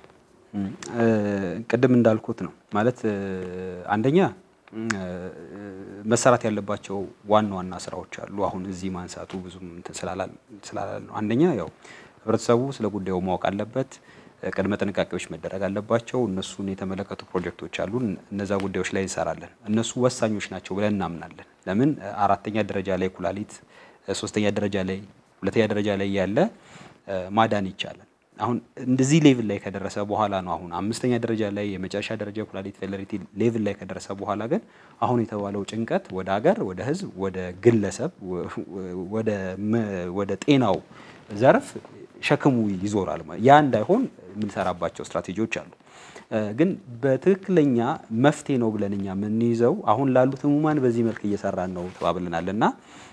ቅድም እንዳልኩት ነው ማለት አንደኛ መሰራት ያለባቸው ዋና ዋና ስራዎች አሉ። አሁን እዚህ ማንሳቱ ብዙም እንትን ስላላለ ነው። አንደኛ ያው ህብረተሰቡ ስለ ጉዳዩ ማወቅ አለበት። ቅድመ ጥንቃቄዎች መደረግ አለባቸው። እነሱን የተመለከቱ ፕሮጀክቶች አሉ። እነዛ ጉዳዮች ላይ እንሰራለን። እነሱ ወሳኞች ናቸው ብለን እናምናለን። ለምን አራተኛ ደረጃ ላይ ኩላሊት፣ ሶስተኛ ደረጃ ላይ፣ ሁለተኛ ደረጃ ላይ ያለ ማዳን ይቻላል። አሁን እንደዚህ ሌቭል ላይ ከደረሰ በኋላ ነው አሁን አምስተኛ ደረጃ ላይ የመጨረሻ ደረጃ ኩላሊት ፌለሪቲ ሌቭል ላይ ከደረሰ በኋላ ግን አሁን የተባለው ጭንቀት ወደ ሀገር፣ ወደ ህዝብ፣ ወደ ግለሰብ፣ ወደ ጤናው ዘርፍ ሸክሙ ይዞራል። ያ እንዳይሆን የምንሰራባቸው ስትራቴጂዎች አሉ። ግን በትክክለኛ መፍትሄ ነው ብለን እኛ የምንይዘው አሁን ላሉት ህሙማን በዚህ መልክ እየሰራን ነው ተባብለናል እና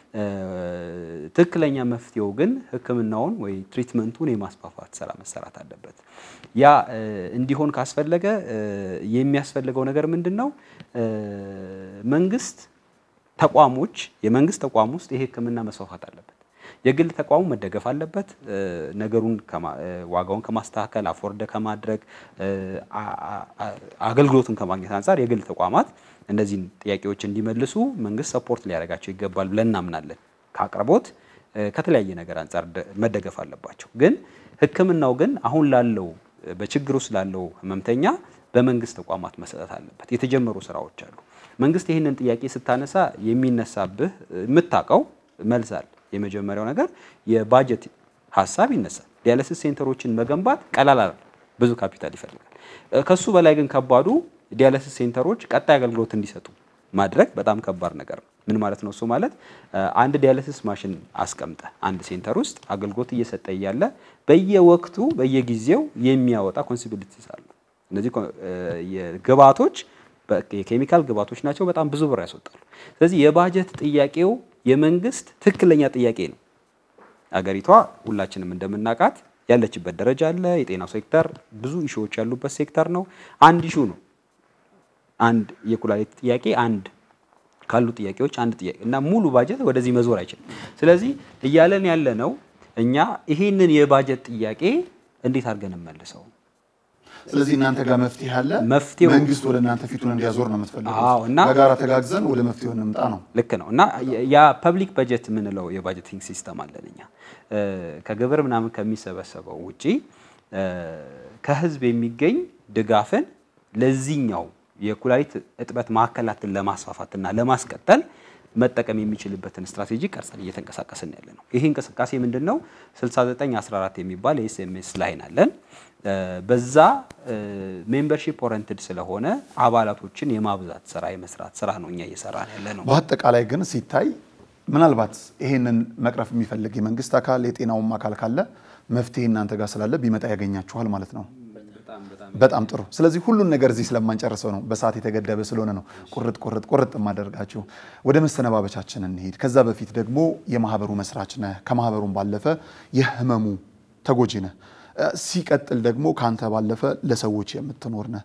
ትክክለኛ መፍትሄው ግን ህክምናውን ወይ ትሪትመንቱን የማስፋፋት ስራ መሰራት አለበት። ያ እንዲሆን ካስፈለገ የሚያስፈልገው ነገር ምንድን ነው? መንግስት ተቋሞች የመንግስት ተቋም ውስጥ ይሄ ህክምና መስፋፋት አለበት። የግል ተቋሙ መደገፍ አለበት። ነገሩን ዋጋውን ከማስተካከል አፎርደ ከማድረግ አገልግሎቱን ከማግኘት አንጻር የግል ተቋማት እነዚህን ጥያቄዎች እንዲመልሱ መንግስት ሰፖርት ሊያደርጋቸው ይገባል ብለን እናምናለን። ከአቅርቦት ከተለያየ ነገር አንጻር መደገፍ አለባቸው። ግን ህክምናው ግን አሁን ላለው በችግር ውስጥ ላለው ህመምተኛ በመንግስት ተቋማት መሰጠት አለበት። የተጀመሩ ስራዎች አሉ። መንግስት ይህንን ጥያቄ ስታነሳ የሚነሳብህ የምታውቀው መልስ አለ። የመጀመሪያው ነገር የባጀት ሀሳብ ይነሳል። ዲያሊሲስ ሴንተሮችን መገንባት ቀላል አይደለም፣ ብዙ ካፒታል ይፈልጋል። ከሱ በላይ ግን ከባዱ ዲያሊሲስ ሴንተሮች ቀጣይ አገልግሎት እንዲሰጡ ማድረግ በጣም ከባድ ነገር ነው። ምን ማለት ነው? እሱ ማለት አንድ ዲያሊሲስ ማሽን አስቀምጠ አንድ ሴንተር ውስጥ አገልግሎት እየሰጠ እያለ በየወቅቱ በየጊዜው የሚያወጣ ኮንሲቢሊቲስ አሉ። እነዚህ ግብአቶች የኬሚካል ግብአቶች ናቸው። በጣም ብዙ ብር ያስወጣሉ። ስለዚህ የባጀት ጥያቄው የመንግስት ትክክለኛ ጥያቄ ነው። አገሪቷ ሁላችንም እንደምናውቃት ያለችበት ደረጃ አለ። የጤናው ሴክተር ብዙ ኢሹዎች ያሉበት ሴክተር ነው። አንድ ኢሹ ነው። አንድ የኩላሊት ጥያቄ አንድ ካሉ ጥያቄዎች አንድ ጥያቄ እና ሙሉ ባጀት ወደዚህ መዞር አይችልም። ስለዚህ እያለን ያለ ነው እኛ ይሄንን የባጀት ጥያቄ እንዴት አድርገን እንመልሰው? ስለዚህ እናንተ ጋር መፍትሄ አለ። መፍትሄው መንግስት ወደ እናንተ ፊቱን እንዲያዞር ነው የምትፈልጉት። አዎ፣ እና- በጋራ ተጋግዘን ወደ መፍትሄው እንምጣ ነው። ልክ ነው እና ያ ፐብሊክ በጀት የምንለው የባጀቲንግ ሲስተም አለን እኛ እ፣ ከግብር ምናምን ከሚሰበሰበው ውጪ እ፣ ከህዝብ የሚገኝ ድጋፍን ለዚህኛው የኩላሊት እጥበት ማዕከላትን ለማስፋፋትና ለማስቀጠል መጠቀም የሚችልበትን ስትራቴጂ ቀርጸን እየተንቀሳቀስን ያለ ነው። ይህ እንቅስቃሴ ምንድን ነው? 6914 የሚባል የኤስኤምኤስ ላይን አለን። እ፣ በዛ ሜምበርሺፕ ኦረንትድ ስለሆነ አባላቶችን የማብዛት ስራ የመስራት ስራ ነው እኛ እየሰራን ያለ ነው። በአጠቃላይ ግን ሲታይ ምናልባት ይሄንን መቅረፍ የሚፈልግ የመንግስት አካል የጤናውም አካል ካለ መፍትሄ እናንተ ጋር ስላለ ቢመጣ ያገኛችኋል ማለት ነው። በጣም ጥሩ። ስለዚህ ሁሉን ነገር እዚህ ስለማንጨርሰው ነው፣ በሰዓት የተገደበ ስለሆነ ነው ቁርጥ ቁርጥ ቁርጥ የማደርጋችሁ። ወደ መሰነባበቻችን እንሄድ። ከዛ በፊት ደግሞ የማህበሩ መስራች ነህ፣ ከማህበሩም ባለፈ የህመሙ ተጎጂ ነህ። እ፣ ሲቀጥል ደግሞ ከአንተ ባለፈ ለሰዎች የምትኖር ነህ።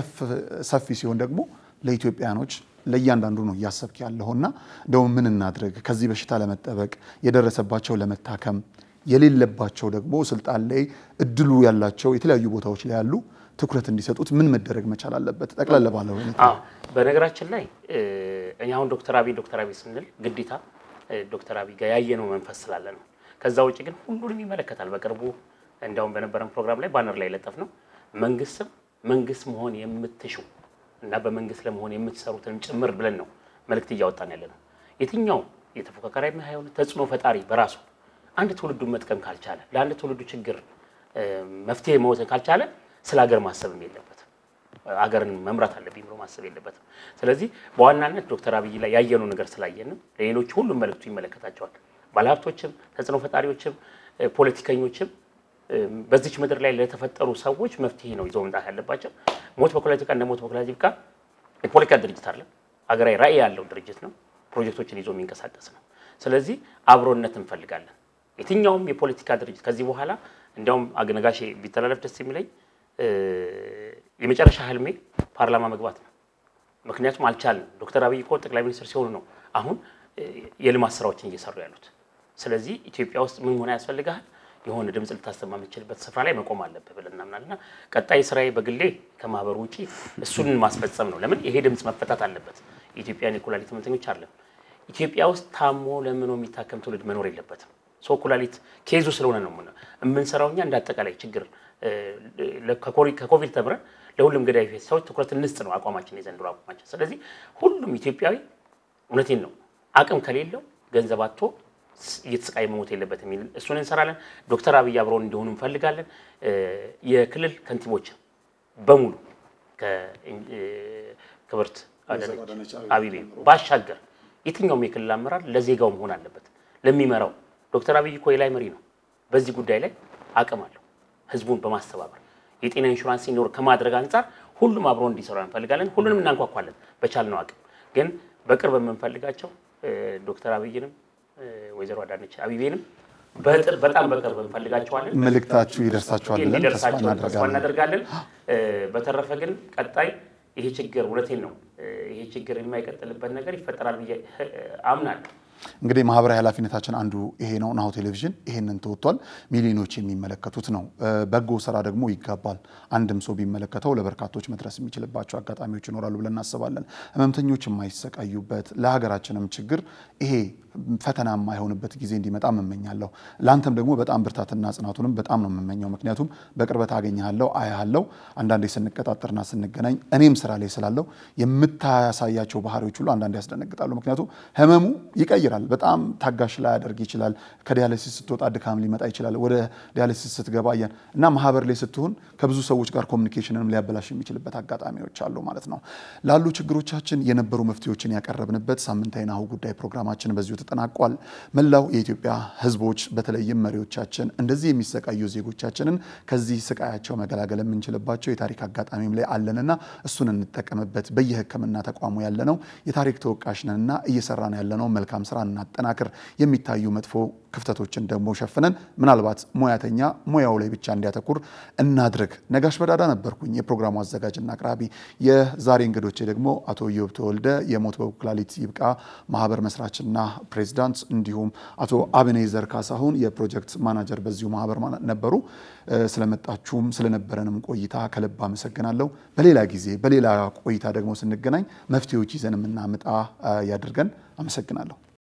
ሰፊ ሲሆን ደግሞ ለኢትዮጵያኖች ለእያንዳንዱ ነው እያሰብክ ያለውና እንደውም ምን እናድርግ ከዚህ በሽታ ለመጠበቅ የደረሰባቸው ለመታከም የሌለባቸው ደግሞ ስልጣን ላይ እድሉ ያላቸው የተለያዩ ቦታዎች ላይ ያሉ ትኩረት እንዲሰጡት ምን መደረግ መቻል አለበት? ጠቅላላ ባለ ሁኔታ አዎ በነገራችን ላይ እ፣ እኛ አሁን ዶክተር አብይ ዶክተር አብይ ስንል ግዴታ እ፣ ዶክተር አብይ ጋር ያየነው መንፈስ ስላለ ነው። ከዛ ውጭ ግን ሁሉንም ይመለከታል። በቅርቡ እንዲያውም በነበረን ፕሮግራም ላይ ባነር ላይ ለጠፍ ነው መንግስትም መንግስት መሆን የምትሹ እና በመንግስት ለመሆን የምትሰሩትን ጭምር ብለን ነው መልእክት እያወጣን ያለ ነው። የትኛው የተፎካካሪ የሆነ ተጽዕኖ ፈጣሪ በራሱ አንድ ትውልዱን መጥቀም ካልቻለ ለአንድ ትውልዱ ችግር እ፣ መፍትሄ መወሰን ካልቻለ ስለ ሀገር ማሰብም የለበትም አገርን መምራት አለብኝ ብሎ ማሰብ የለበትም። ስለዚህ በዋናነት ዶክተር አብይ ላይ ያየነው ነገር ስላየንም ለሌሎች ሁሉም መልእክቱ ይመለከታቸዋል። ባለሀብቶችም፣ ተጽዕኖ ፈጣሪዎችም፣ እ፣ ፖለቲከኞችም እ፣ በዚች ምድር ላይ ለተፈጠሩ ሰዎች መፍትሄ ነው ይዘው መምጣት ያለባቸው። ሞት በፖለቲካ እንደ ሞት በፖለቲካ የፖለቲካ ድርጅት አለ። ሀገራዊ ራዕይ ያለው ድርጅት ነው። ፕሮጀክቶችን ይዞ የሚንቀሳቀስ ነው። ስለዚህ አብሮነት እንፈልጋለን። የትኛውም የፖለቲካ ድርጅት ከዚህ በኋላ እንዲያውም አግነጋሼ ቢተላለፍ ደስ የሚለኝ እ፣ የመጨረሻ ህልሜ ፓርላማ መግባት ነው። ምክንያቱም አልቻልንም። ዶክተር አብይ እኮ ጠቅላይ ሚኒስትር ሲሆኑ ነው አሁን እ፣ የልማት ስራዎችን እየሰሩ ያሉት። ስለዚህ ኢትዮጵያ ውስጥ ምን ሆነ ያስፈልግሃል የሆነ ድምፅ ልታሰማ የምትችልበት ስፍራ ላይ መቆም አለብህ ብለን እናምናለን። እና ቀጣይ ስራዬ በግሌ ከማህበሩ ውጪ እሱን ማስፈጸም ነው። ለምን ይሄ ድምፅ መፈታት አለበት። የኢትዮጵያን የኩላሊት ህመምተኞች አለን ኢትዮጵያ ውስጥ ታሞ ለምኖ የሚታከም ትውልድ መኖር የለበትም። ሰው ኩላሊት ኬዙ ስለሆነ ነው የምነ- የምንሰራው እኛ እንደ አጠቃላይ ችግር እ፣ ለ- ከኮሪ- ከኮቪድ ተምረን ለሁሉም ገዳይ ሰዎች ትኩረት እንስጥ ነው አቋማችን፣ የዘንድሮ አቋማችን። ስለዚህ ሁሉም ኢትዮጵያዊ እውነቴን ነው አቅም ከሌለው ገንዘብ አጥቶ ስ- እየተሰቃየ መሞት የለበትም የሚል እሱን እንሰራለን። ዶክተር አብይ አብረውን እንዲሆኑ እንፈልጋለን። እ፣ የክልል ከንቲቦችን በሙሉ ከክብርት አዳነች አቤቤ ባሻገር የትኛውም የክልል አመራር ለዜጋው መሆን አለበት። ለሚመራው ዶክተር አብይ እኮ የላይ መሪ ነው። በዚህ ጉዳይ ላይ አቅም አለው። ህዝቡን በማስተባበር የጤና ኢንሹራንስ ሲኖር ከማድረግ አንጻር ሁሉም አብሮ እንዲሰራ እንፈልጋለን። ሁሉንም እናንኳኳለን በቻልነው አቅም። ግን በቅርብ የምንፈልጋቸው እ፣ ዶክተር አብይንም እ፣ ወይዘሮ አዳነች አቤቤንም በጥ- በጣም በቅርብ እንፈልጋቸዋለን። መልእክታችሁ ይደርሳችኋል ብለን ተስፋ እንዲደርሳቸው ተስፋ እናደርጋለን። እናደርጋለን። እ፣ በተረፈ ግን ቀጣይ ይሄ ችግር እውነቴን ነው እ፣ ይሄ ችግር የማይቀጥልበት ነገር ይፈጠራል ብዬ እ፣ አምናለሁ። እንግዲህ ማህበራዊ ኃላፊነታችን አንዱ ይሄ ነው። ናሁ ቴሌቪዥን ይሄንን ተወጥቷል። ሚሊዮኖች የሚመለከቱት ነው። በጎ ስራ ደግሞ ይጋባል። አንድም ሰው ቢመለከተው ለበርካቶች መድረስ የሚችልባቸው አጋጣሚዎች ይኖራሉ ብለን እናስባለን። ህመምተኞች የማይሰቃዩበት ለሀገራችንም ችግር ይሄ ፈተና የማይሆንበት ጊዜ እንዲመጣ እመኛለሁ። ለአንተም ደግሞ በጣም ብርታትና ጽናቱንም በጣም ነው የምመኘው። ምክንያቱም በቅርበት አገኘሃለሁ፣ አያሃለሁ። አንዳንዴ ስንቀጣጠርና ስንገናኝ እኔም ስራ ላይ ስላለው የምታሳያቸው ባህሪዎች ሁሉ አንዳንዴ ያስደነግጣሉ። ምክንያቱም ህመሙ ይቀይራል። በጣም ታጋሽ ላይ ያደርግ ይችላል። ከዲያሊሲስ ስትወጣ ድካም ሊመጣ ይችላል። ወደ ዲያሊሲስ ስትገባ ያን እና ማህበር ላይ ስትሆን ከብዙ ሰዎች ጋር ኮሚኒኬሽንንም ሊያበላሽ የሚችልበት አጋጣሚዎች አሉ ማለት ነው። ላሉ ችግሮቻችን የነበሩ መፍትሄዎችን ያቀረብንበት ሳምንታዊ ናሁ ጉዳይ ፕሮግራማችን በዚሁ ተጠናቋል። መላው የኢትዮጵያ ህዝቦች በተለይም መሪዎቻችን እንደዚህ የሚሰቃዩ ዜጎቻችንን ከዚህ ስቃያቸው መገላገል የምንችልባቸው የታሪክ አጋጣሚም ላይ አለንና እሱን እንጠቀምበት። በየህክምና ተቋሙ ያለነው የታሪክ ተወቃሽ ነንና እየሰራን ያለነው መልካም ስራ እናጠናክር። የሚታዩ መጥፎ ክፍተቶችን ደግሞ ሸፍነን ምናልባት ሙያተኛ ሙያው ላይ ብቻ እንዲያተኩር እናድርግ። ነጋሽ በዳዳ ነበርኩኝ የፕሮግራሙ አዘጋጅና አቅራቢ። የዛሬ እንግዶቼ ደግሞ አቶ ኢዮብ ተወልደ የሞት በኩላሊት ይብቃ ማህበር መስራችና ፕሬዚዳንት፣ እንዲሁም አቶ አብኔዘር ካሳሁን የፕሮጀክት ማናጀር በዚሁ ማህበር ነበሩ። ስለመጣችሁም ስለነበረንም ቆይታ ከልብ አመሰግናለሁ። በሌላ ጊዜ በሌላ ቆይታ ደግሞ ስንገናኝ መፍትሄዎች ይዘን የምናመጣ ያድርገን። አመሰግናለሁ።